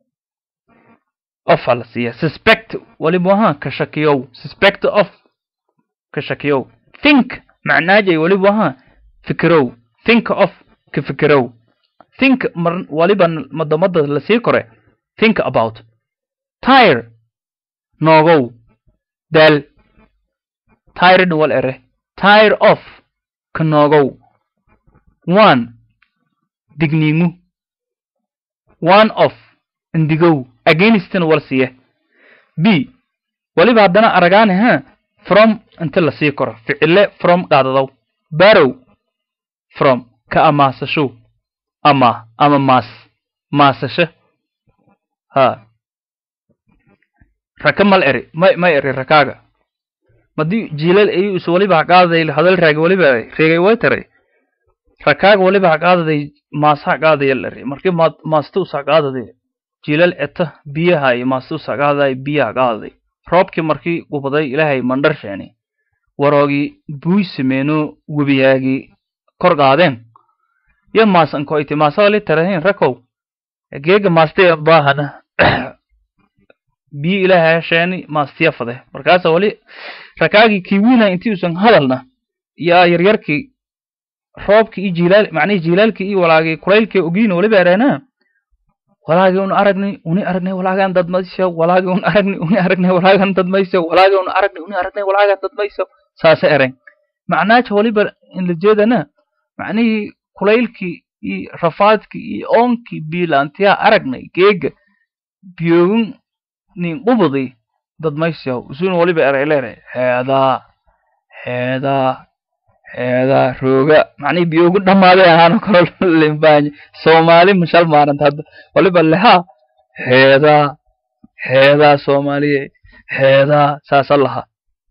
of ala siiya suspect waliba waha ka shakiyow suspect of ka shakiyow think macnaajay waliba waha fikirow think of ka fikirow think mar waliba madamada lasii kore think about tire noogow daal tired wal ere tire of ka noogow one digniingu one of indigow againstna wal siiye b waliba haddana aragaane ha from inta lasii koro ficile from qaadadow barow from ka amaasashow ama ama maas maasasho ha raka mal eri may may eri rakaaga madii jiilal ayuu is waliba haqaadaday hadal raagi waliba reegay way taray rakaaga waliba haqaadaday maas haqaadaya eri markii ma maastu us haqaadaday jiilal eta biyaha iyo maastu us haqaadaday biya haqaadaday roobkii markii gubaday ilaahay mandhar sheeni waroogii buuy sameeno webiyaagii kor qaadeen yo maasan koyti maasawali tarahin rakow geega maastee baahana biyo ilaahay sheeni maastiya fade markaasa wali rakaagii kiiwina intii usan hadalna yaa yaryarkii roobkii iyo jilaal macnihii jilaalkii iyo walaagii kulaylkii ogiina waliba ereena walaagii un aragnay uni aragnay walaagaan dadmayso walaagii un aragnay uni aragnay walaagaan dadmayso walaagii un aragnay uni aragnay walaagaan dadmayso saasa eren macnaaja waliba in la jeedana macnihii kulaylkii iyo rafaadkii iyo oonkii biilaantiyaa aragnay geega biyoogin nin qubudi dadmayso usun waliba ereyleere heedaa heedaa heedaa rooga macnihii biyoogu dhammaaday ahaano kalo limbaanye soomaali mashal maaranta hadda waliba lehaa heedaa heedaa soomaaliye heedaa saasa lahaa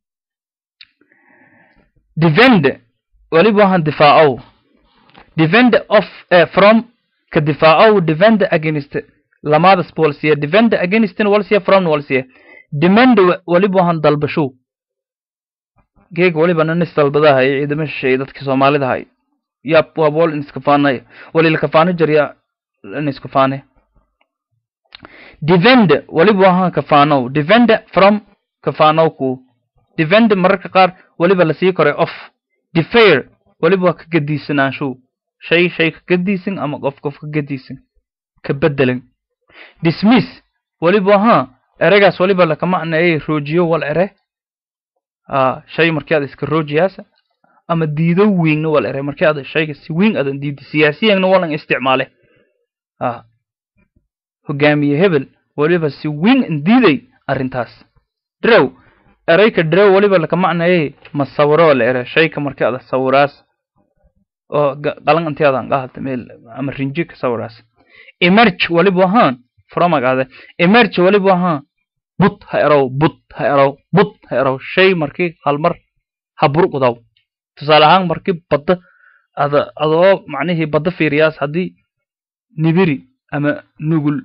defend waliba waxaan difaacow defend of uh, from ka difaacow defend against lamadas walsiya defend against walsiya from walsiya demand waliba waxaan dalbashow geeg waliba nanis dalbadaha iyo ciidama shisheeye dadka soomaalida hay ya waa bool iniskafaanay walilkafaano jarya iniskafaane defend waliba waxaan kafaanow defend from kafaanow ku defend mararka qaar waliba lasii koray off defair waliba waa ka gadiisanaanshow shay shay ka gadiisan ama qof qof ka gadiisan ka bedelan dismiss weliba ahaa ereygaas weliba lakama anayay roojiyo wal ere a shay markii aad iska roojiyaasa ama diido wiingna wal ere markii aad shayga si wiing adan diidi siyaasiyanna walan isticmaale a hogaamiye hebel weliba si wiing an diiday arrintaas drew ereyka drew weliba lakama anayay ma sawiro wal ere shayka markii aad sawiraas oo qalan intii adan qaadata meel ama rinji ka sawiraas emerge waliba ahaan fromagaade emerge waliba ahaan but ha erow but ha erow but ha erow shay markii halmar ha burqudaw tusaale ahaan markii badda ada adoo macnihii badda fiiriyaas haddii nibiri ama nugul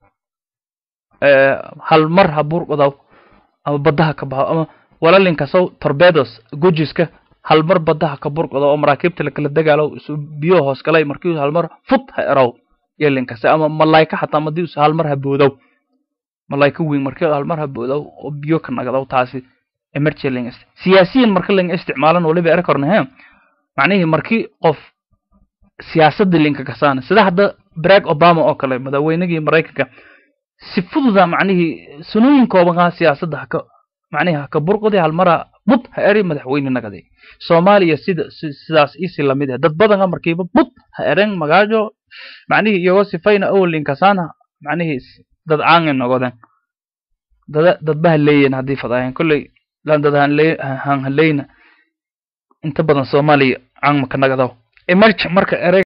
halmar ha burqudaw ama baddaha ka baxo ama walalinkasow torbedos gujiska halmar baddaha ka burqado oo maraakiibta lakala dagaalo isu biyo hoos galay markii halmar fut ha erow yelinkase ama malayka xataa madii us halmar ha boodow malayka weyn markii halmar ha boodow oo biyo ka nagdow taasi emergency siyaasiyan marka laga isticmaalan waliba eri korna he macnihii markii qof siyaasadda linka kasaana sida hadda barack obama oo kale madaweynigii maraykanka si fududa macnihii sanooyin koobanaa siyaasadda haka macnihi haka burqudi halmara bud ha eri madaxweyne nagade soomaaliya sida sidaas isi lamid ah dad badana markiiba bud ha eren magaajo macnihii iyagoo sifayna awalin kasaana macnihii dad caangin nogoden dada dadba haleeyen haddii fadaayan kolley lan dad han haleyna inta badan soomaaliya caang maka nagadaw emerge marka erey